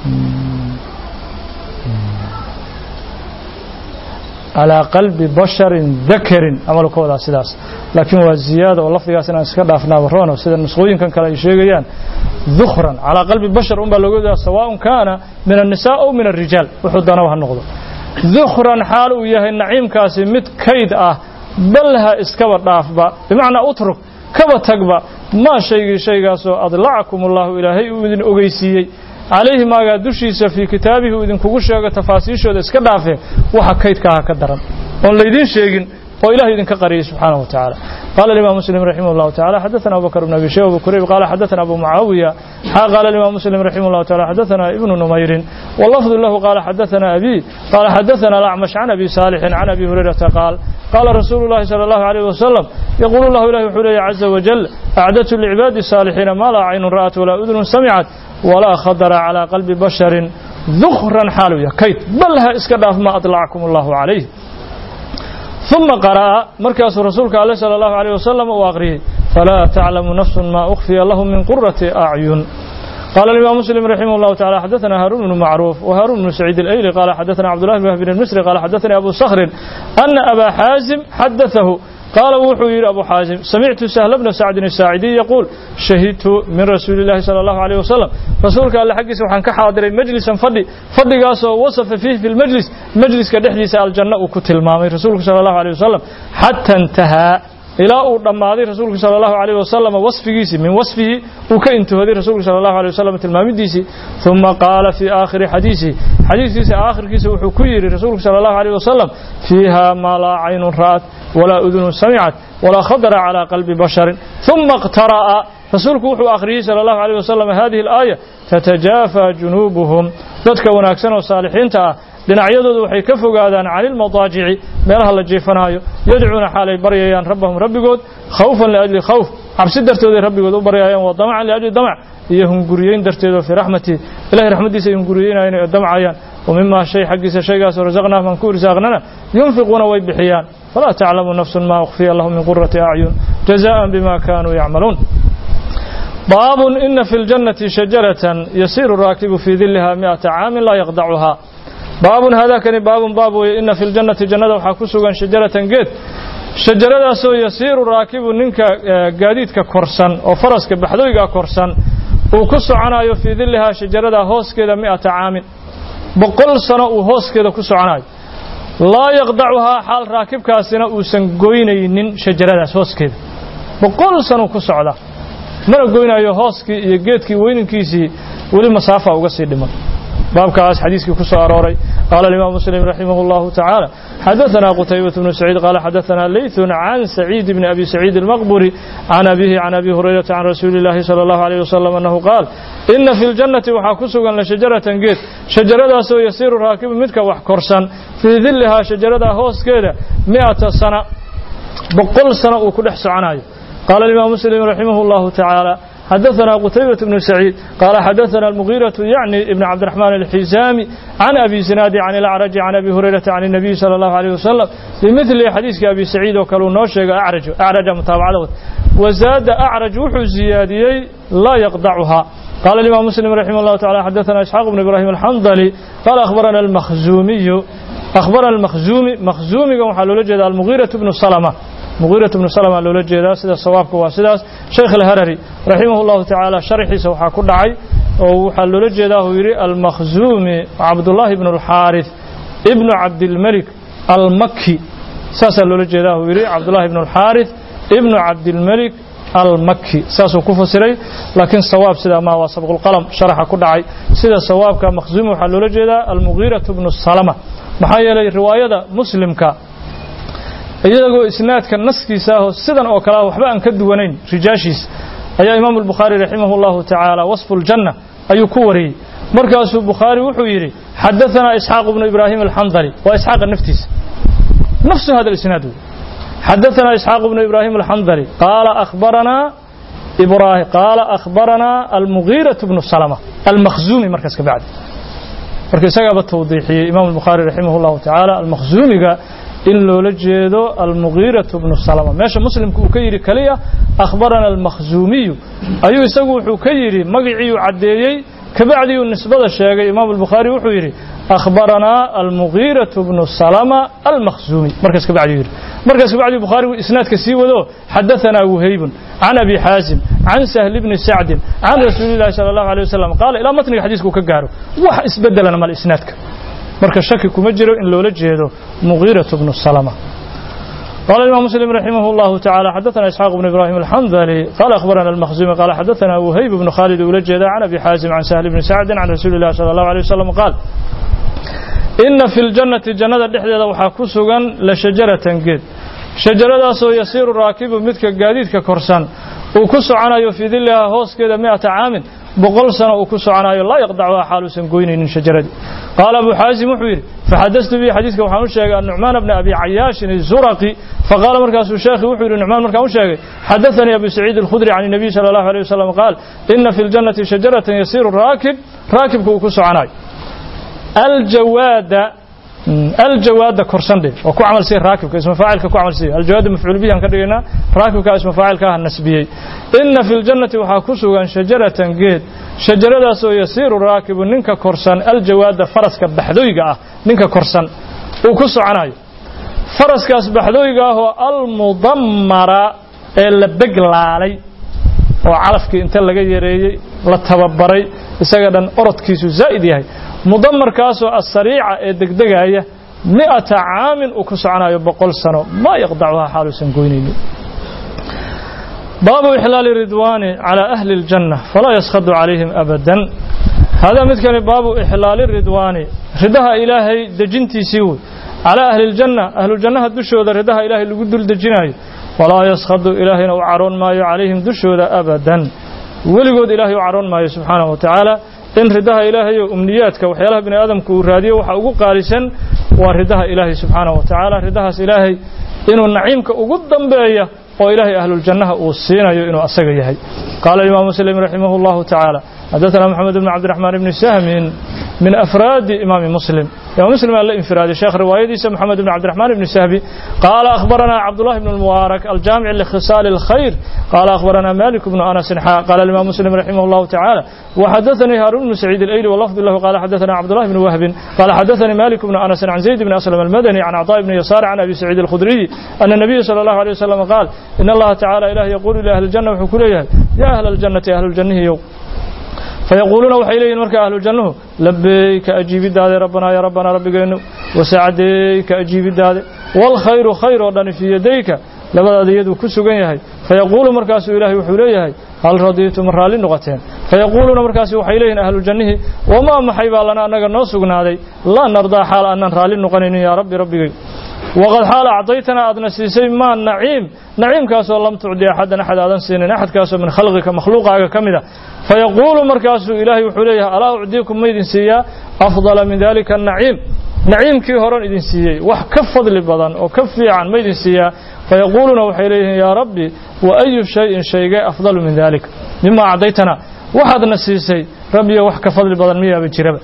calaa qalbi basharin dakarin camal ka wadaa sidaas laakiin waa ziyaada oo lafdigaas inaan iska dhaafnaaba roono sida nusqooyinkan kale ay sheegayaan dukhran calaa qalbi bashar un baa looga wadaa sawaaءun kaana min الnisaa aw min الrijaal wuxuu danaba ha noqdo dukhran xaal uu yahay naciimkaasi mid kayd ah balha iskaba dhaafba bimacnaa utruk kaba tagba maa shaygii shaygaasoo adlacakum allahu ilaahay uu idin ogeysiiyey calayhi maagaa dushiisa fii kitaabihi uu idinkugu sheego tafaasiishooda iska dhaafee waxa kaydka aha ka daran oon laydiin sheegin oo ilahay idinka qariyay subxaanahu wa tacaala قال الإمام مسلم رحمه الله تعالى حدثنا أبو بكر بن أبي شيبة وأبو كريب قال حدثنا أبو معاوية قال الإمام مسلم رحمه الله تعالى حدثنا ابن نمير واللفظ له قال حدثنا أبي قال حدثنا الأعمش عن أبي صالح عن أبي هريرة قال قال رسول الله صلى الله عليه وسلم يقول الله إله حولي عز وجل أعددت لعباد الصالحين ما لا عين رأت ولا أذن سمعت ولا خطر على قلب بشر ذخرا حالوية كيت بلها اسكداف ما أطلعكم الله عليه ثم قرأ مركز رسولك عليه صلى الله عليه وسلم وأغريه فلا تعلم نفس ما أخفي لهم من قرة أعين قال الإمام مسلم رحمه الله تعالى حدثنا هارون بن معروف وهارون بن سعيد الأيلي قال حدثنا عبد الله بن وهب بن المصري قال حدثني أبو صخر أن أبا حازم حدثه قال وحو يرى أبو حازم سمعت سهل بن سعد الساعدي يقول شهدت من رسول الله صلى الله عليه وسلم رسولك الله حقي سبحان كحاضر مجلسا فضي فضي قاسو وصف فيه في المجلس مجلس كدحدي سأل الجنة وكتل مامي رسولك صلى الله عليه وسلم حتى انتهى ilaa uu dhammaaday rasuulku sala allahu calayh wasalam wasfigiisii min wasfihi uu ka intihooday rasuulku sala allahu alay wasalam tilmaamidiisii uma qaala fii aakhiri xadiisihi xadiiskiisa aakhirkiisa wuxuu ku yidhi rasuulku sala allahu alayh wasalam fiiha maa laa caynun ra'at walaa udunun samicat walaa khadara calaa qalbi basharin uma iqtara'a rasuulku wuxuu akhriyey sala allahu alayh wasalam hadihi alaaya tatajaafa junuubuhum dadka wanaagsan oo saalixiinta ah dhinacyadoodu waxay ka fogaadaan cani ilmadaajici meelaha la jiifanaayo yadcuuna xaalay baryayaan rabbahum rabbigood khawfan liajli khawf cabsi dartooday rabbigood u baryayaan wa damacan liajli damac iyo hunguriyeyn darteed oo fii raxmatihi ilahay raxmaddiisa ay hunguriyeynayaan oo damcayaan wa mimaa shay xaggiisa shaygaasoo rasaqnaahum aan ku irsaaqnana yunfiquuna way bixiyaan falaa taclamu nafsun maa ukhfiya lahum min qurati acyun jazaan bima kaanuu yacmaluun باب إن في الجنة شجرة يسير الراكب في ظلها مئة عام لا يقطعها باب هذا كان باب باب إن في الجنة جنة وحكسوا شجرة جد شجرة سو يسير الراكب ننك قاديدك كورسان أو فرسك بحدويك كورسان وكسو عنايو في ظلها شجرة هوس كذا مئة عام بقل سنة وهوس كذا كسو عنايو لا يقطعها حال راكب كاسنا وسن قوينين شجرة هوس كذا بقل سنة كسو عنايو mana goynayo hooskii iyo geedkii weyninkiisii weli masaafa uga sii dhiman baabkaas xadiiskii ku soo arooray qaala الإمام مسلم رحمه الله تعالى حدثنا قتيبة بن سعيد قال حدثنا ليث عن سعيد بن أبي سعيد المقبري عن أبيه عن أبي هريرة عن رسول الله صلى الله عليه وسلم أنه قال إن في الجنة وحاكسوا لشجرة جيت شجرة سو يسير راكب متك وحكرسا في ظلها شجرة هوس كده مئة سنة بقل سنة وكل حسعناي قال الإمام مسلم رحمه الله تعالى حدثنا قتيبة بن سعيد قال حدثنا المغيرة يعني ابن عبد الرحمن الحزامي عن أبي زناد عن الأعرج عن أبي هريرة عن النبي صلى الله عليه وسلم بمثل حديث أبي سعيد وكالو نوشيق أعرج أعرج متابعة وزاد أعرج وحو زياديي لا يقضعها قال الإمام مسلم رحمه الله تعالى حدثنا إسحاق بن إبراهيم الحنظلي قال أخبرنا المخزومي أخبرنا المخزومي مخزومي وحلو لجد المغيرة بن سلمة مغيرة بن سلمة لولا جيدا سيدا صوابك واسداس شيخ الهرري رحمه الله تعالى شرحي سوحا كدعي وحا لولا جيدا هو يري المخزومي عبد الله بن الحارث ابن عبد الملك المكي ساسا لولا جيدا هو يري عبد الله بن الحارث ابن عبد الملك المكي ساسو كفسري لكن صواب سيدا ما وسبق القلم شرح كدعي سيدا صوابك مخزومي وحا لولا جيدا المغيرة بن السلمة محايا لي رواية مسلمك iyagoo isnaadka naskiisa ah oo sidan oo kale waxba aan ka duwanayn rijaashiis ayaa imaamu albukhaari raximahu llahu tacaala wasfu ljanna ayuu ku wariyey markaasuu bukhaari wuxuu yidhi xadaanaa isxaaq bnu ibraahim alxandali waa isxaaqa naftiisa nafsu hada isnaad xadaanaa isxaaq bnu ibraahim alxandali qaala akhbaranaa ibrahim qaala akhbaranaa almugiiratu bnu salama almakhzuumi markaas ka bacdi marka isagaaba tawdiixiyey imaamu albukhaari raximah llahu tacaala almakhzuumiga in loola jeedo almugiiratu bnu salama meesha muslimku uu ka yidhi keliya akhbarana almakhzuumiyu ayuu isagu wuxuu ka yidhi magiciiyuu caddeeyey kabacdiuu nisbada sheegay imaam albukhaari wuxuu yidhi akhbaranaa almugiiratu bnu salama almakhzuumi markaas kabacdiu yidhi markaas kabacdi bukhaari isnaadka sii wado xadaanaa wuhaybun can abi xaasim can sahli bni sacdin can rasuuli llahi sala allahu alay wasalam qaala ilaa matniga xadiiska uu ka gaaro wax isbedelana mal isnaadka marka shaki kuma jiro in loola jeedo مغيرة بن السلمة قال الإمام مسلم رحمه الله تعالى حدثنا إسحاق بن إبراهيم الحنظلي قال أخبرنا المخزومي قال حدثنا وهيب بن خالد ولجد عن أبي حازم عن سهل بن سعد عن رسول الله صلى الله عليه وسلم قال إن في الجنة جنة دحدة وحاكسوغا لشجرة جد shajaradaasoo yasiiru raakibu midka gaadiidka korsan uu ku soconayo fii dillaha hooskeeda mi'ata caamin boqol sano uu ku soconayo laa yaqdacuha xaaluusan goynaynin shajaradii qaala abu xaasim wuxuu yidhi faxadastu bihi xadiidka waxaan u sheegay annucmaan bna abi cayaashin izuraqi faqaala markaasuu sheekhi wuxuu yidhi nucmaan markaan u sheegay xadaanii abu saciid alkhudri can الnabiy salى اllahu alيه wasalam qaal ina fi ljannati shajaratan yasiiru raakib raakibka uu ku soconayo aljawaada aljawaada korsandhe oo ku camal siya raakibka isma faacilka ku camal siya aljawaada mafcuul bihi aan ka dhigaynaa raakibka isma faacilka ah nasbiyey ina fi ljannati waxaa ku sugan shajaratan geed shajaradaasoo yasiiru raakibu ninka korsan aljawaada faraska baxdooyga ah ninka korsan uu ku soconayo faraskaas baxdooyga ah oo almudammara ee la beglaalay oo calafkii inta laga yareeyey la tababaray isaga dhan orodkiisu zaa'id yahay mudamarkaasoo asariica ee degdegaya mi'ata caamin uu ku soconayo boqol sano maa yaqdacuhaa xaaluusan goynaynin baabu ixlaali ridwaani calaa ahli اljanna falaa yaskhadu calayhim abadan hadaa midkani baabu ixlaali ridwaani ridaha ilaahay dejintiisii wey calaa ahli اljanna ahlujannaha dushooda ridaha ilaahay lagu dul dejinayo walaa yaskhadu ilaahayna u caroon maayo calayhim dushooda abadan weligood ilaahay u caroon maayo subxaanahu wa tacaala in ridaha ilaahay oo umniyaadka waxyaalaha bini aadamku uu raadiyo waxa ugu qaalisan waa ridaha ilaahay subxaanahu wa tacaala ridahaas ilaahay inuu naciimka ugu dambeeya oo ilaahay ahluljannaha uu siinayo inuu asaga yahay qaala imaamu muslim raximah اllahu tacaala xadaثana moxamed bn cabdiraxmaan bni sahmin min afraadi imaami muslim imaam muslim aa la infiraaday sheekh riwaayadiisa moxamed bn cabdiraxmaan bni sahbi qaala akhbarana cabdullahi bn اlmubaarak aljaamic likhisaali اlkhayr qaala akhbarana malik bnu anasin xa qaala imam muslim raximah اllahu tacaala وxadaثanii haarun bnu saciid اlayli wlafd lahu qaala xadaثana cabdullahi bn wahbin qaala xadaثanii malik bnu anasin can zayd bn aslam almadani can cطاء bni yasaar can abi saciid اlkhudriyi ana الnabiya salى اllahu alيه wasalam qaal in allaha tacala ilah yaquulu li ahli اljanna wuxuu ku leeyahay ya ahla اljannati ahluljanihiyow fayaquuluuna waxay leeyihin marka ahlujannuhu labeyka ajiibidaade rabbanaa ya rabbanaa rabbigeennu wasacdeyka ajiibidaade waalkhayru khayr oo dhani fii yadayka labadaada iyaduu ku sugan yahay fayaquulu markaasuu ilaahay wuxuu leeyahay hal radiitum raalli noqoteen fayaquuluuna markaasu waxay leeyihin ahlujannihi wamaa maxay baa lana annaga noo sugnaaday laa nardaa xaal aanan raalli noqonaynin yaa rabbi rabbigay waqad xaal acdaytana aadna siisay maa naciim naciimkaasoo lam tucdi axadan axad aadan siinin axadkaasoo min khalqika makhluuqaaga ka mid a fayaquulu markaasuu ilaahay wuxuu leeyahay alaa ucdiikum ma idin siiyaa afdala min dalika anaciim naciimkii horan idin siiyey wax ka fadli badan oo ka fiican ma idin siiyaa fayaquuluuna waxay leeyihiin yaa rabbi wa ayu shayin shaygee afdalu min dalik mima acdaytana waxaadna siisay rabbiyo wax ka fadli badan miyaaba jiraba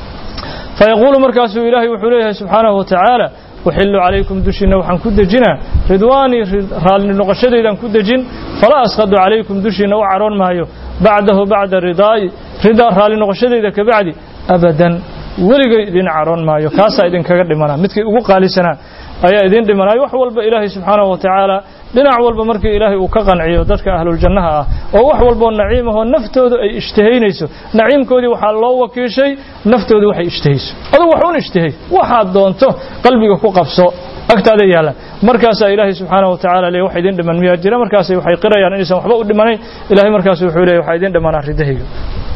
fayaquulu markaasuu ilaahay wuxuu leeyahay subxaanahu watacaala uxilu calaykum dushiinna waxaan ku dejinaa ridwaanii raalli noqoshadaydaan ku dejin falaa askhadu calaykum dushiinna u caroon maayo bacdahu bacda ridaa'i ridaa raalli noqoshadayda kabacdi abadan weligay idin caroon maayo kaasaa idinkaga dhimanaa midkii ugu qaalisanaa ayaa idin dhimanayo wax walba ilaahay subxaanahu wa tacaala dhinac walba markii ilaahay uu ka qanciyo dadka ahluljannaha ah oo wax walboo naciim ahoo naftoodu ay ishtihaynayso naciimkoodii waxaa loo wakiishay naftoodu waxay ishtihayso adugu wax un ishtihay waxaad doonto qalbiga ku qabso agtaada yaallaan markaasaa ilaahay subxaanahu wa tacala le wax idin dhiman miyaa jira markaasay waxay qirayaan inaysan waxba u dhimanayn ilahay markaasu wuxuu leeyay waxaa idin dhimanaa ridahayga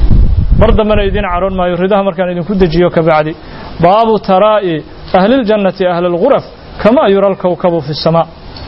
mar dambena idin caroon maayo ridaha markaan idinku dejiyo kabacdi baabu taraa'i ahliljannati ahli alguraf kamaa yura alkawkabu fi الsamaa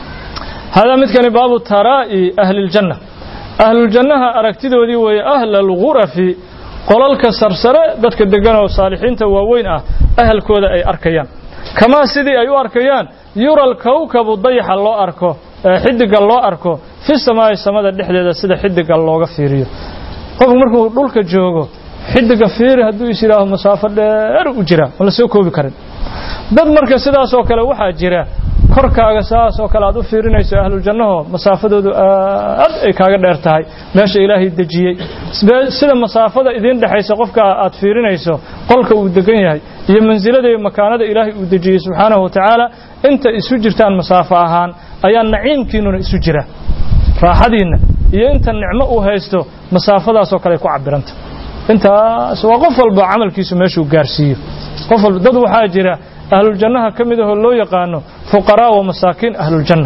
haadaa midkani baabu taraa'i ahli اljanna ahluljannaha aragtidoodii weeye ahla algurafi qolalka sarsare dadka degan oo saalixiinta waaweyn ah ahalkooda ay arkayaan kamaa sidii ay u arkayaan yura alkawkabu dayaxa loo arko xidiga loo arko fi samaa'i samada dhexdeeda sida xidiga looga fiiriyo qofku markuu dhulka joogo xidiga fiiri hadduu is yidhaaho masaafo dheer u jira ma la soo koobi karin dad marka sidaasoo kale waxaa jira korkaaga saasoo kale aad u fiirinayso ahlujannaho masaafadoodu aad ay kaaga dheer tahay meesha ilaahay dejiyey sida masaafada idiin dhexaysa qofka aad fiirinayso qolka uu degan yahay iyo mansilada iyo makaanada ilaahay uu dejiyey subxaanahu wa tacaala inta isu jirtaan masaafo ahaan ayaa naciimkiinnuna isu jira raaxadiinna iyo inta nicmo uu haysto masaafadaasoo kale ay ku cabiranta intaas waa qof walba camalkiisu meeshuu gaarsiiyo qof walba dad waxaa jira ahluljannaha ka mid ahoo loo yaqaano fuqaraa wa masaakiin ahluljanna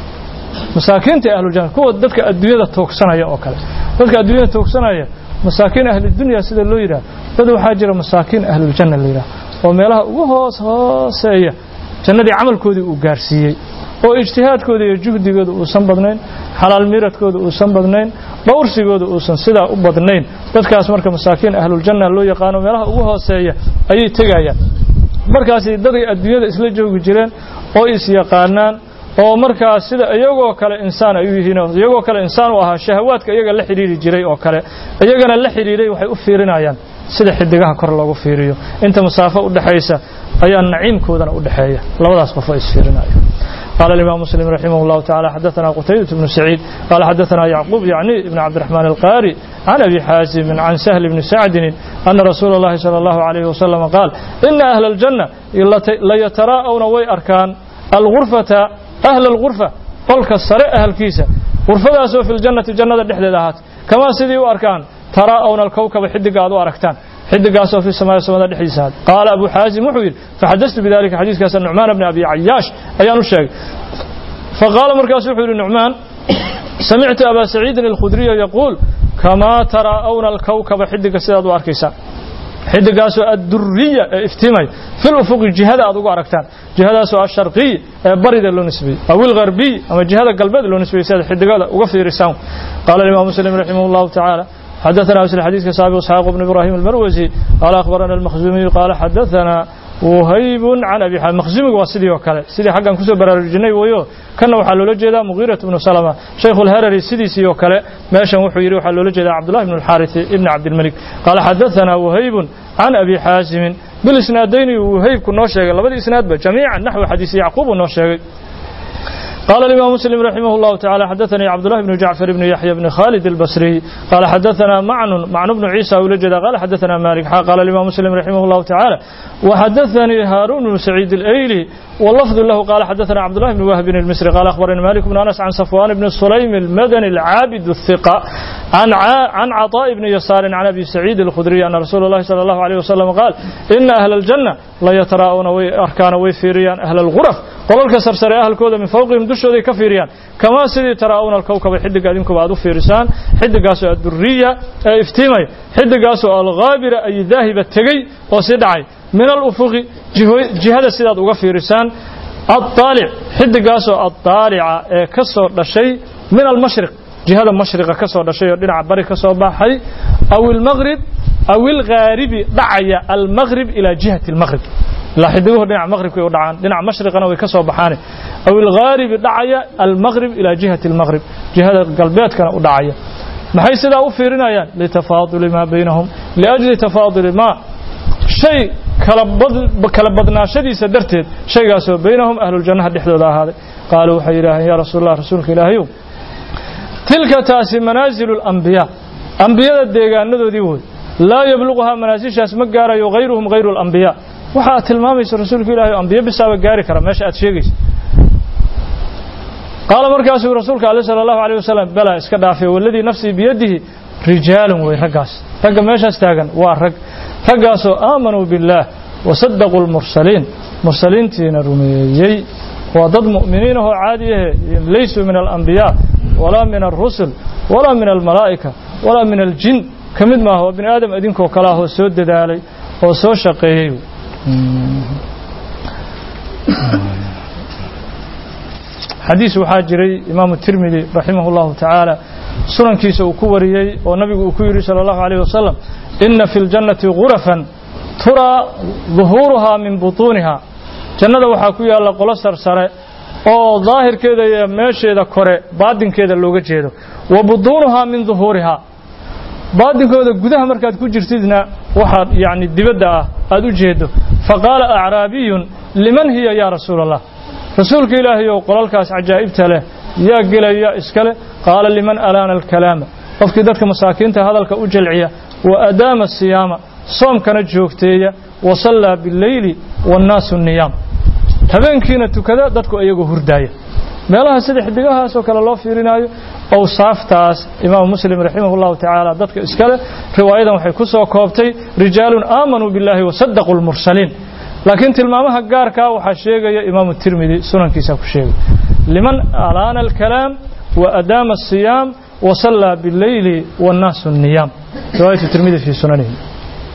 masaakiinta ahluljanna kuwa dadka adduunyada toogsanaya oo kale dadka adduunyada toogsanaya masaakiin ahlidunya sida loo yidhaha dad waxaa jira masaakiin ahluljanna la yidhaha oo meelaha ugu hoos hooseeya jannadii camalkoodii uu gaarsiiyey oo ijtihaadkooda iyo juhdigooda uusan badnayn xalaal miradkooda uusan badnayn dhowrsigooda uusan sidaa u badnayn dadkaas marka masaakiin ahluljanna loo yaqaano meelaha ugu hooseeya ayay tegayaan markaasi daday adduunyada isla joogi jireen oo is yaqaanaan oo markaas sida iyagoo kale insaan ay u yihiin iyagoo kale insaan u ahaa shahawaadka iyaga la xidhiiri jiray oo kale iyagana la xidhiiray waxay u fiirinayaan sida xidigaha kor loogu fiiriyo inta masaafo u dhaxaysa ayaa naciimkoodana u dhaxeeya labadaas qof oo isfiirinaya قال الإمام مسلم رحمه الله تعالى حدثنا قتيبة بن سعيد قال حدثنا يعقوب يعني ابن عبد الرحمن القاري عن أبي حازم عن سهل بن سعد أن رسول الله صلى الله عليه وسلم قال إن أهل الجنة ليتراءون وي أركان الغرفة أهل الغرفة قولك السرع أهل كيسة غرفة سوى في الجنة جنة الدحدة كما سيدي أركان تراءون الكوكب حد قادوا أركتان حد قاسوا في السماء السماء دحيسات قال أبو حازم محوير فحدثت بذلك حديث كاس النعمان بن أبي عياش أيان الشيخ فقال مركز محوير النعمان سمعت أبا سعيد الخدري يقول كما تراءون الكوكب حد قاسوا أركيسان xidigaasoo adduriya ee iftiimay fil ufuqi jihada aad ugu aragtaan jihadaasoo asharqiy ee barida loo nisbeeyey aw ilgarbiy ama jihada galbeed loo nisbeeyey si aad xidigada uga fiirisaan qaala imaam muslim raximah allahu tacaala حدثنا مثل حديث كسابق اسحاق بن ابراهيم المروزي قال اخبرنا المخزومي قال حدثنا وهيب عن ابي حاتم مخزومي waa sidii oo kale sidii xaggan kusoo baraarujinay wayo kana waxaa loola jeedaa mugiirat ibnu salama shaykh alharari sidiisii oo kale meeshan wuxuu yidhi waxaa loola jeedaa cabdullah ibn alxaaris ibn cabdilmalik qaala xadathana wahaybun can abi xaasimin bilisnaadayni wahaybku noo sheegay labadii isnaadba jamiican naxwi xadiisi yacquub uu noo sheegay قال الإمام مسلم رحمه الله تعالى حدثني عبد الله بن جعفر بن يحيى بن خالد البصري قال حدثنا معن معن بن عيسى ولجد قال حدثنا مالك قال الإمام مسلم رحمه الله تعالى وحدثني هارون بن سعيد الأيلي واللفظ له قال حدثنا عبد الله بن وهب المصري قال أخبرني مالك بن أنس عن صفوان بن سليم المدني العابد الثقة عن عن عطاء بن يسار عن أبي سعيد الخدري أن رسول الله صلى الله عليه وسلم قال إن أهل الجنة لا يتراءون أركان ويفيريان أهل الغرف qolalka sarsare ahalkooda min fawqihim dushooday ka fiiriyaan kamaa sidii taraa'uuna alkowkaba xidiga idinkuba aad u fiirisaan xidigaasoo adduriya ee iftiimay xidigaasoo alghaabira ay daahiba tegey oo sii dhacay min alufuqi jihada sidaad uga fiirisaan addaalic xidigaasoo addaalica ee ka soo dhashay min almashriq jihada mashriqa ka soo dhashay oo dhinaca bari ka soo baxay aw ilmaghrib aw ilghaaribi dhacaya almaghrib ilaa jihati almaghrib ilaa xidiguhu dhinaca maqribkay u dhacaan dhinaca mashriqana way ka soo baxaane aw ilghaaribi dhacaya almaghrib ilaa jihati almaghrib jihada galbeedkana u dhacaya maxay sidaa u fiirinayaan litafaaduli maa baynahum liajli tafaaduli maa shay kala badnaashadiisa darteed shaygaasoo baynahum ahluljannaha dhexdooda ahaaday qaaluu waxay yidhaaheen yaa rasuul allah rasuulka ilaahayow tilka taasi manaazilu alambiyaa ambiyada deegaanadoodii woy laa yabluquhaa manaasishaas ma gaarayo hayruhum hayru alambiyaa waxa aad tilmaamayso rasuulka ilahi o ambiyo bisaaba gaari kara meesha aad sheegaysa qaala markaasuu rasuulka ale sala allahu alayh wasalam bala iska dhaafay waladii nafsii biyadihi rijaalun wey raggaas ragga meeshaas taagan waa rag raggaasoo aamanuu biاllaah wasadaquu lmursaliin mursaliintiina rumeeyey waa dad mu'miniin ahoo caadi ahe laysuu min alambiyaa walaa min alrusul walaa min almalaa'ika walaa min aljin ka mid maaha waa bini aadam idinkoo kale ahoo soo dadaalay oo soo shaqeeyey xadiis waxaa jiray imaamu tirmidi raximah اllahu tacaala sunankiisa uu ku wariyey oo nabigu uu ku yidhi salى اllahu عalيه wasalam ina fi اljannati gurafan turaa ظuhuuruhaa min buطuuniha jannada waxaa ku yaalla qolo sarsare oo daahirkeeda iyo meesheeda kore baadinkeeda looga jeedo wa buطuunuhaa min ظuhuurihaa baadinkooda gudaha markaad ku jirtidna waxaad yani dibadda ah aad u jeedo faqaala acraabiyun liman hiya yaa rasuula allah rasuulka ilaahay ow qolalkaas cajaa'ibta leh yaa gelaya iskale qaala liman alaana alkalaama qofkii dadka masaakiinta hadalka u jalciya wa adaama asiyaama soomkana joogteeya wa sallaa bileyli waannaasu niyaam habeenkiina tukada dadku iyagoo hurdaaya meelaha sida xidigahaasoo kale loo fiirinaayo awsaaftaas imaamu muslim raximah اllahu tacaala dadka iskale riwaayadan waxay ku soo koobtay rijaalun aamanuu biاllahi wasadaquu lmursaliin laakiin tilmaamaha gaarkaa waxaa sheegaya imaamu tirmidi sunankiisa ku sheegay liman alaana alkalaam wa adaama asiyaam wa sallaa bileyli wannaasu niyaam riwaayatu tirmidi fii sunanihi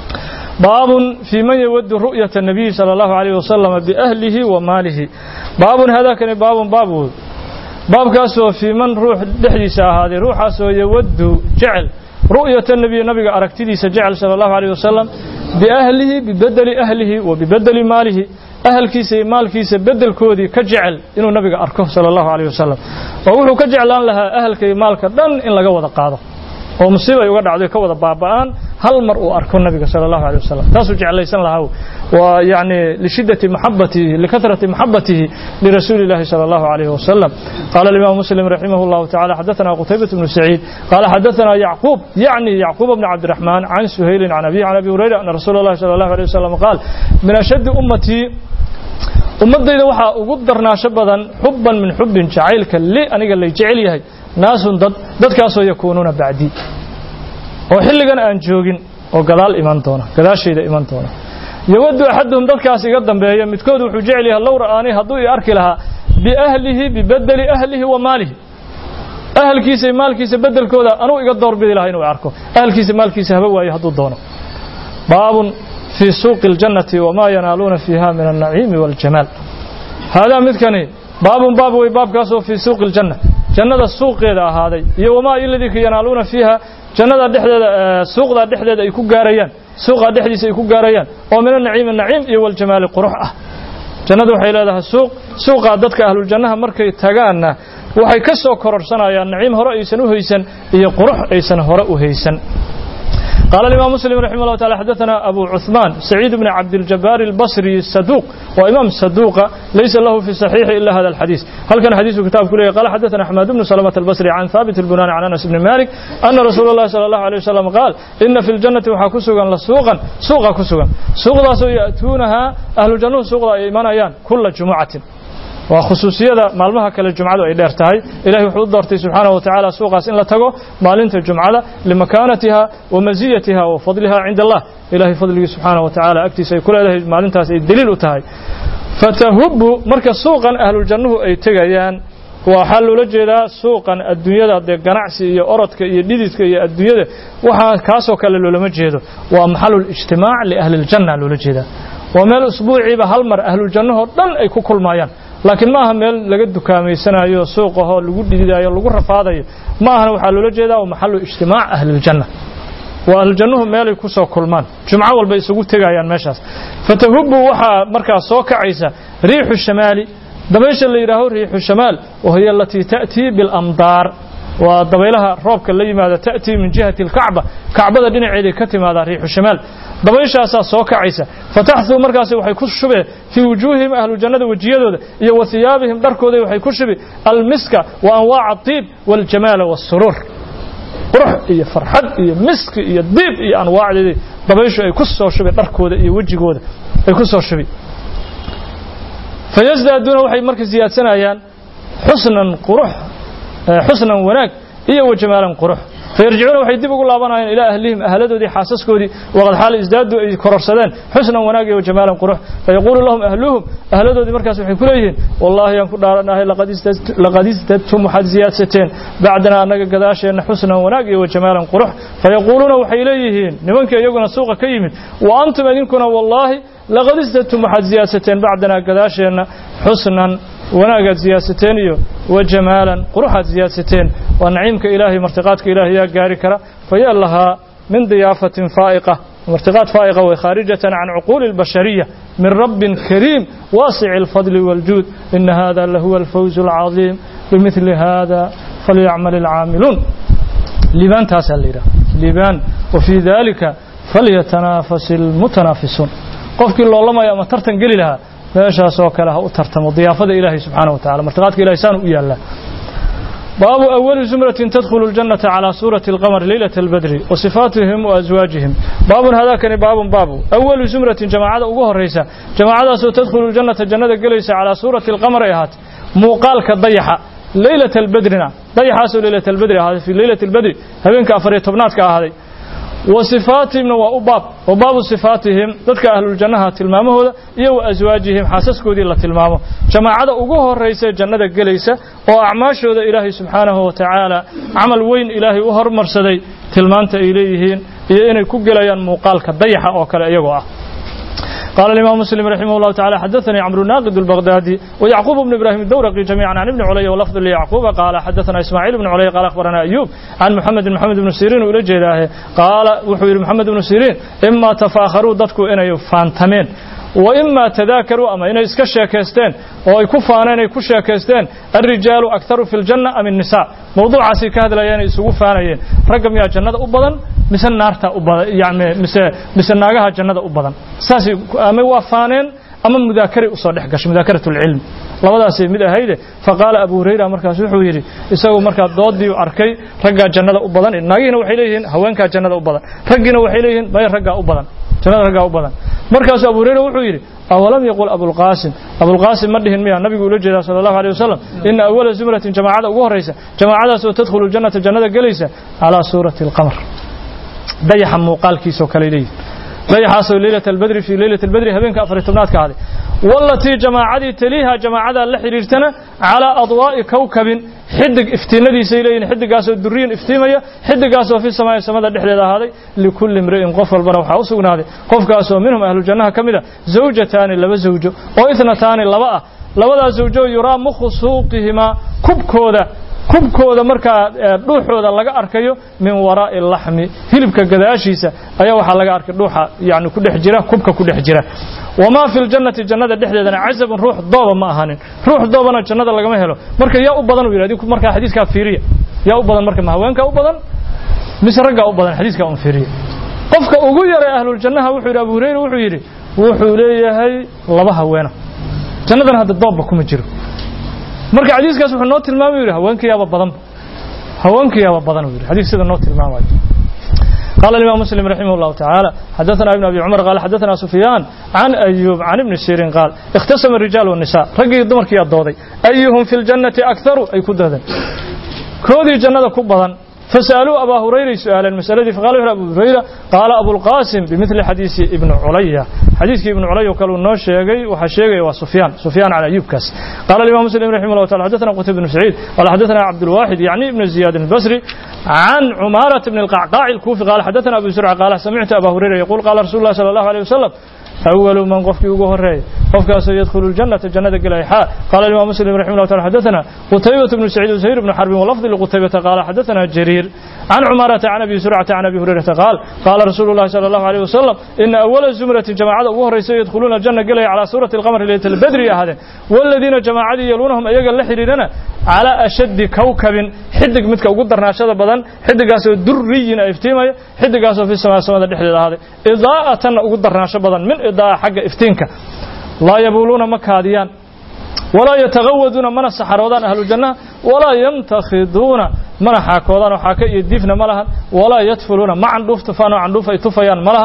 baabun fii man yawadu ru'yata الnabiyi salى اllahu عalيh wasalama biahlihi wa maalihi baabun haadaakani baabun baab wood baabkaasoo fii man ruux dhexdiisa ahaaday ruuxaasoo yawadu jecel ru'yata nabiyi nabiga aragtidiisa jecel sala allahu alayh wasalam biahlihi bibedeli ahlihi wa bibedeli maalihi ahalkiisa iyo maalkiisa bedelkoodii ka jecel inuu nabiga arko sala allahu alayh wasalam oo wuxuu ka jeclaan lahaa ahalka iyo maalka dhan in laga wada qaado oo musiibay uga dhacdo ka wada baaba'aan hal mar uu arko nabiga sala allahu alayh wasalam taasuu jeclaysan lahaa waa yani lishiddati maxabatihi likahrati maxabatihi lirasuuli llahi sala allahu alayhi wasalam qaala alimaam muslim raximah llahu tacala xadathana qutaybat bnu saciid qaala xadathana yacquub yacni yacquub bni cabdiraxmaan can suhaylin can abihi can abi hurayra ana rasuula allahi sala allahu alayh wasalam qaal min ashaddi ummatii ummaddayda waxaa ugu darnaasho badan xubban min xubbin jacaylka li aniga lay jecel yahay naasun dad dadkaasoo yakuunuuna bacdii oo xilligan aan joogin oo gadaal iman doona gadaashayda iman doona yawadu axaduhum dadkaas iga dambeeya midkood wuxuu jecel yahay low ra'aanii hadduu i arki lahaa biahlihi bibedeli ahlihi wa maalihi ahalkiisa iyo maalkiisa bedelkooda anuu iga doorbidi lahaa inuu arko ahalkiisa maalkiisa haba waayo hadduu doono baabun fii suuqi اljannati wamaa yanaaluuna fiiha min alnaciimi waاljamaal haadaa midkani baabun baab wey baabkaasoo fii suuqi اljanna jannada suuqeeda ahaaday iyo wamaa iladika yanaaluuna fiiha jannada dhexdeeda suuqdaa dhexdeeda ay ku gaarayaan suuqaa dhexdiisa ay ku gaarayaan oo min anaciimi naciim iyo waljamaali qurux ah jannadu waxay leedahay suuq suuqaa dadka ahluljannaha markay tagaanna waxay ka soo kororsanayaan naciim hore aysan u haysan iyo qurux aysan hore u haysan قال الإمام مسلم رحمه الله تعالى حدثنا أبو عثمان سعيد بن عبد الجبار البصري الصدوق وإمام الصدوق ليس له في الصحيح إلا هذا الحديث هل كان حديث كتاب كله قال حدثنا أحمد بن سلمة البصري عن ثابت البناني عن أنس بن مالك أن رسول الله صلى الله عليه وسلم قال إن في الجنة وحكسوغا لسوقا سوقا كسوغا سوقا يأتونها أهل الجنة سوقا إيمانيان كل جمعة waa khusuusiyada maalmaha kale jumcadu ay dheer tahay ilahay wuxuu u doortay subxaanaه wa tacaala suuqaas in la tago maalinta jumcada limakaanatiha wa masiyatiha wa fadliha cinda allah ilahay fadligii subxaanaه wa tacaala agtiisa ay ku leedahay maalintaas ay deliil u tahay fatahubu marka suuqan ahluljannuhu ay tegayaan waxaa loola jeedaa suuqan adduunyada dee ganacsi iyo orodka iyo dhididka iyo adduunyada waxaa kaasoo kale loolama jeedo waa maxalulijtimaac liahli اljanna loola jeedaa waa meel usbuuciiba hal mar ahluljannahoo dhan ay ku kulmayaan laakiin maaha meel laga dukaameysanayo suuqahoo lagu dhididayo lagu rafaadayo ma ahana waxaa loola jeedaa waa maxalu ijtimaac ahliljanna waa ahlujannuhu meelay ku soo kulmaan jumco walba isugu tegayaan meeshaas fatahubu waxaa markaas soo kacaysa riixu shamaali dabaysha la yidhaaho riixu shamaal wahiya alatii ta'tii biاlamdaar waa dabaylaha roobka la yimaada ta'tii min jihati alkacba kacbada dhinaceeday ka timaadaa riixu shamaal dabayshaasaa soo kacaysa fataxuu markaas waxay ku shubeen fii wujuuhihim ahlu jannada wejiyadooda iyo wa hiyaabihim dharkooda waxay ku shubi almiska wa anwaaca adiib waاljamaala waاsuruur qurux iyo farxad iyo miski iyo diib iyo anwaacdeedii dabayshu ay ku soo shubi dharkooda iyo wejigooda ay ku soo shubi fayasdaaduuna waxay marka siyaadsanayaan xusnan qurux xusnan wanaag iyo wa jamaalan qurux fayarjicuuna waxay dib ugu laabanayaan ilaa ahlihim ahladoodii xaasaskoodii waqad xaal isdaadu ay kororsadeen xusnan wanaag iyo jamaalan qurux fayaquulu lahum ahluhum ahladoodii markaas waxay ku leeyihiin wallaahi aan ku dhaaranahay laqad istadtum waxaad ziyaadsateen bacdana annaga gadaasheenna xusnan wanaag iyo jamaalan qurux fayaquuluuna waxay leeyihiin nimankii iyaguna suuqa ka yimid wa antum idinkuna wallaahi laqad istadtum waxaad ziyaadsateen bacdana gadaasheenna xusnan wanaagaad siyaadsateen iyo wa jamaalan quruxaad siyaadsateen waa naciimka ilaahay martiqaadka ilaahay yaa gaari kara fayaa lahaa min diyaafatin faa'iqa martiqaad faa'iqa way khaarijatan can cuquuli اlbashariya min rabbin kariim waasici اlfadli wاljuud ina hada lahuwa alfawz اlcadiim bimidli hada falyacmal اlcaamiluun liibaantaasaa la yidhaha liibaan wafii dalika falyatanaafas اlmutanaafisuun qofkii loolamaya ama tartan geli lahaa meeshaas oo kale ha u tartamo diyaafada ilaahay subxaanaه wa tacala martiqaadka ilahay saan u yaallaa baabu awali zumratin tadkhulu اljannata calaa suurati اlqamar leylata اlbadri wa sifaatihim wa aswaajihim baabun hadaakani baabun baabu awalu zumratin jamaacada ugu horaysa jamaacadaasoo tadkhulu ljannata jannada gelaysa calaa suurati اlqamar ay ahaatay muuqaalka dayaxa leylata albadrina dayaxaasoo leylata albadri ahaaday fii leylati اlbadri habeenka afar iyo tobnaadka ahaaday wa sifaatihimna waa u baab wa baabu sifaatihim dadka ahluljannaha tilmaamahooda iyo wa aswaajihim xaasaskoodii la tilmaamo jamaacada ugu horaysa jannada gelaysa oo acmaashooda ilaahay subxaanahu wa tacaala camal weyn ilaahay u hormarsaday tilmaanta ay leeyihiin iyo inay ku gelayaan muuqaalka dayaxa oo kale iyagoo ah قال الإمام مسلم رحمه الله تعالى حدثني عمرو ناقد البغدادي ويعقوب بن إبراهيم الدورقي جميعا عن ابن علي ولفظ ليعقوب قال حدثنا إسماعيل بن علي قال أخبرنا أيوب عن محمد بن محمد بن سيرين وإلى جيداه قال وحوير محمد بن سيرين إما تفاخروا ضدكوا إن يفانتمين وإما تذاكروا أما إن إسكا كيستين أو يكفان إن يكشا كيستين الرجال أكثر في الجنة أم النساء موضوع عسي كهذا لا يعني يسوق فانين رقم يا جنة أبدا مثل نارتا أبدا يعني مثل مثل ناقها جنة أبدا ساسي أما وفانين أما مذاكرة أصول حقش مذاكرة العلم labadaasi mid ahayde faqaala abu hurayra markaas wuxuu yidhi isagu markaa doodii arkay raggaa jannada u badan naagihiina waxay leeyihiin haweenkaa jannada u badan raggiina waxay leeyihiin maya raggaa u badan jannada raggaa u badan markaasuu abu hurayra wuxuu yidhi awalam yaqul abulqaasim abulqaasim ma dhihin miya nabigu ula jeedaa sala allahu aleyh wasalam ina awala zumratin jamaacada ugu horraysa jamaacadaas oo tadkhulu ljannata jannada gelaysa calaa suurati alqamar dayaxa muuqaalkiisoo kale leeyihin dayaxaasoo leylat albadri fii leylat albadri habeenka afari tobnaadka ahday walatii jamaacadii taliiha jamaacadaa la xidhiirtana calaa adwaa'i kowkabin xidig iftiinadiisay leeyihin xidigaasoo duriyin iftiimaya xidigaasoo fi samaa'i samada dhexdeeda ahaaday likulli imri'in qof walbana waxaa u sugnaaday qofkaasoo minhum ahlujannaha ka mid a zawjataani laba zawjo oo itnataani laba ah labadaas zawjo yuraa mukhu suuqihimaa kubkooda kubkooda markaa dhuuxooda laga arkayo min waraa'i laxmi hilibka gadaashiisa ayaa waxaa laga arkay dhuuxa yani ku dhex jira kubka ku dhex jira wamaa fi ljannati jannada dhexdeedana casabun ruux dooba ma ahanin ruux doobana jannada lagama helo marka yaa u badan uu yidhi adinku markaa xadiiskaa fiiriya yaa u badan marka ma haweenkaa u badan mise raggaa u badan xadiiskaa un fiiriya qofka ugu yaray ahluljannaha wuxuu yidhi abu hurayra wuxuu yidhi wuxuu leeyahay laba haweena jannadan hadda doobba kuma jiro marka xadiiskaas wuxuu noo tilmaamay yidhi haweenkayaaba badanba haweenkayaaba badan uu yidhi xadiis sida noo tilmaamayo قال الإمام مسلم رحمه الله تعالى حدثنا ابن أبي عمر قال حدثنا سفيان عن أيوب عن ابن سيرين قال اختصم الرجال والنساء رقي الدمر كي الضوضي أيهم في الجنة أكثر أي كدهدا كودي جنة كبضا فسألوا أبا هريرة سؤال المسألة فقال له أبو هريرة قال أبو القاسم بمثل حديث ابن عليا حديث ابن عليا وقالوا النوش شيغي وحشيغي وسفيان سفيان على أيوب كاس قال الإمام مسلم رحمه الله تعالى حدثنا قتيبة بن سعيد قال حدثنا عبد الواحد يعني ابن زياد البصري عن عمارة بن القعقاع الكوفي قال حدثنا أبو زرع قال سمعت أبا هريرة يقول قال رسول الله صلى الله عليه وسلم أول من قفك يقول الرأي قفك سيدخل الجنة الجنة قال حاء قال الإمام مسلم رحمه الله تعالى حدثنا قتيبة بن سعيد وزهير بن حرب ولفظ لقتيبة قال حدثنا جرير عن عمارة عن أبي سرعة عن أبي هريرة قال قال رسول الله صلى الله عليه وسلم إن أول زمرة جماعة وهر سيدخلون الجنة قال على سورة القمر ليلة البدر هذا والذين جماعة يلونهم أيقا لحريرنا على أشد كوكب حدق متك وقدر ناشد بدن حدق أسو دري افتيما حدق أسو في السماء السماء الدحل هذا إضاءة وقدر ناشد بدن من إضاءة حق افتينك لا يبولون مكاديان ولا يتغودون من السحرودان أهل الجنة ولا يمتخذون من حاكودان وحاكا يدفن ملها ولا يدفلون ما عندوف تفانو عندوف يتفيان ملها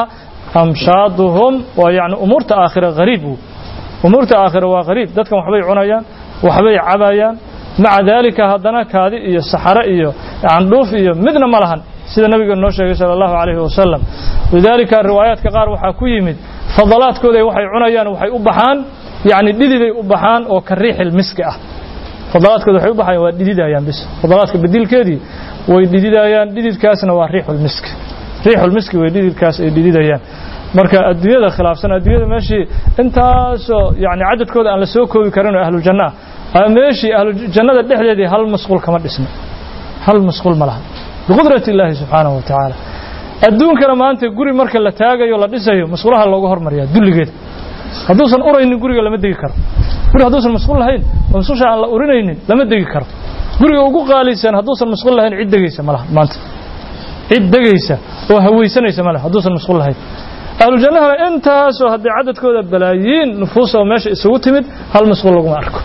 أمشادهم ويعني أمور آخرة غريب أمور آخرة وغريب ذاتكم وحبي عنايان وحبي عبايان مع ذلك هدنا كادي إيو السحرة إيو عندوف إيو مدن ملها سيدنا النبي النوشي صلى الله عليه وسلم لذلك الروايات كقار وحاكو يمد فضلات كودي وحي عنايان وحي أبحان يعني ديدي أبحان أو كالريح المسك أه fadalaadkooda waxay u baxayaan waa dhididayaan bis fadalaadka bedilkeedii way dhididayaan dhididkaasna waa riixul misk riixul miski way dhididkaas ay dhididayaan marka adduunyada khilaafsan adduunyada meeshii intaasoo yani cadadkooda aan la soo koobi karin oo ahlu janna ah meeshii ahlu jannada dhexdeedii hal masquul kama dhisna hal masquul ma laha biqudrati illaahi subxaanahu wa tacaala adduunkana maanta guri marka la taagayo la dhisayo masquulaha looga hormariyaa dulligeeda hadduusan uraynin guriga lama degi karo guri hadduusan masquul lahayn oo masquusha aan la urinaynin lama degi karo guriga ugu qaalisan hadduusan masquul lahayn cid degaysa ma laha maanta cid degaysa oo hawaysanaysa ma laha hadduusan masquul lahayn ahlu jannahana intaasoo haddii cadadkooda balaayiin nufuus oo meesha isugu timid hal masquul laguma arko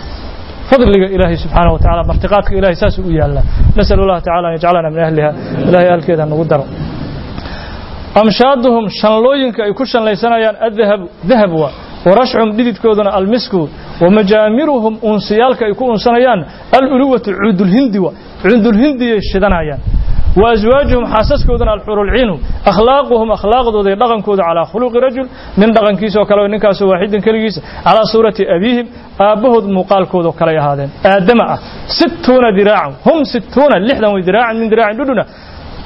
fadliga ilaahay subxaanahu wa tacaala martiqaadka ilahay saasuu u yaallaa nasal allah tacala an yajcalana min ahliha ilahay ahalkeeda nagu daro amshaaduhum shanlooyinka ay ku shanlaysanayaan adahabu dahab waa warashcum dhididkooduna almisku wamajaamiruhum unsiyaalka ay ku unsanayaan aluluwatu cuudulhindi wa cuudulhindiyay shidanayaan وأزواجهم حاسسكودنا الحور العين أخلاقهم أخلاق ذي دغن كود على خلق رجل من دغن كيسو كلا نكاس واحد كليس على صورة أبيهم أبهد مقال كود كلا هذا آدم ستون ذراع هم ستون لحدا وذراع من ذراع دودنا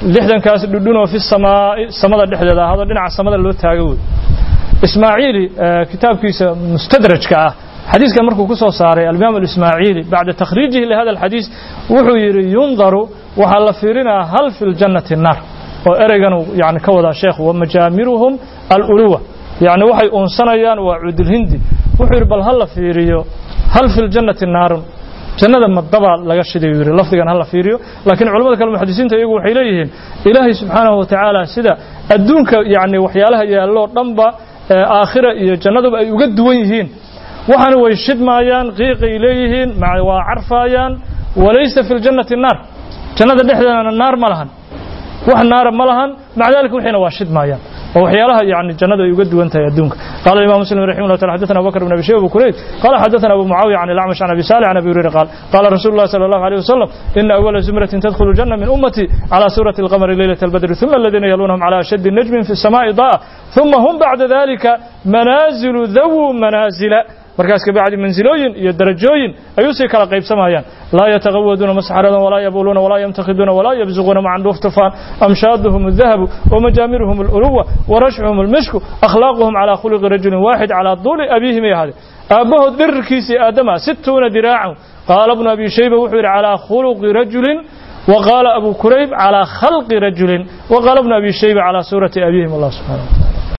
lixdankaas dhudhunoo fi samaa'i samada dhexdeeda ahaadoo dhinaca samada loo taago wey ismaaciili kitaabkiisa mustadrajka ah xadiiskan markuu ku soo saaray alimaam alismaaciili bacda takhriijihi lihada alxadiis wuxuu yidhi yundaru waxaa la fiirinaa hal fi ljannati naar oo ereygan yani ka wadaa sheekhu wamajaamiruhum aluluwa yani waxay uunsanayaan waa cudulhindi wuxuu yidhi bal ha la fiiriyo hal fi ljannati naarun jannada madabaa laga shiday yidhi lafdigan ha la fiiriyo laakiin culamada kale muxadisiinta iyagu waxay leeyihiin ilaahay subxaanahu wa tacaala sida adduunka yani waxyaalaha yaalloo dhanba aakhira iyo jannaduba ay uga duwan yihiin waxaana way shidmaayaan qiiqay leeyihiin waa carfaayaan walaysa fi ljannati naar jannada dhexdeedana naar ma lahan wax naara ma lahan maca dalika wixiina waa shidmaayaan oo waxyaalaha yani jannadu ay uga duwan tahay adduunka qala imam muslim raximah llah taala xadathana abubakr bn abi shayba abu kurayb qala xadathana abu mucaawiya can alacmash can abi salih can abi hurayra qaal qala rasulu llah sala allahu alayh wasalam ina awala zumratin tadkhulu janna min ummati cala surati alqamari leylata albadri ثuma aladiina yalunahum cala ashaddi najmin fi الsamaai da'a ثuma hum bacda dalika manaazilu dawu manaazila markaas kabacdi mansilooyin iyo darajooyin ayuu sii kala qaybsamayaan laa yataqawaduuna masxaradan walaa yabuluuna walaa yamtakhiduuna walaa yabsuquuna macan dhuuftufaan amshaaduhum الdahabu wamajaamiruhum اluluwa warashcuhum اlmishku akhlaaquhum calaa khuluqi rajulin waaxid calaa duuli abiihim ay ahaade aabbahood dhirirkiisii aadama situuna diraacan qaala bnu abi shayba wuxuu yidhi calaa khuluqi rajulin وقال أبو كريب على خلق رجل وقال ابن أبي شيبة على سورة أبيهم الله سبحانه وتعالى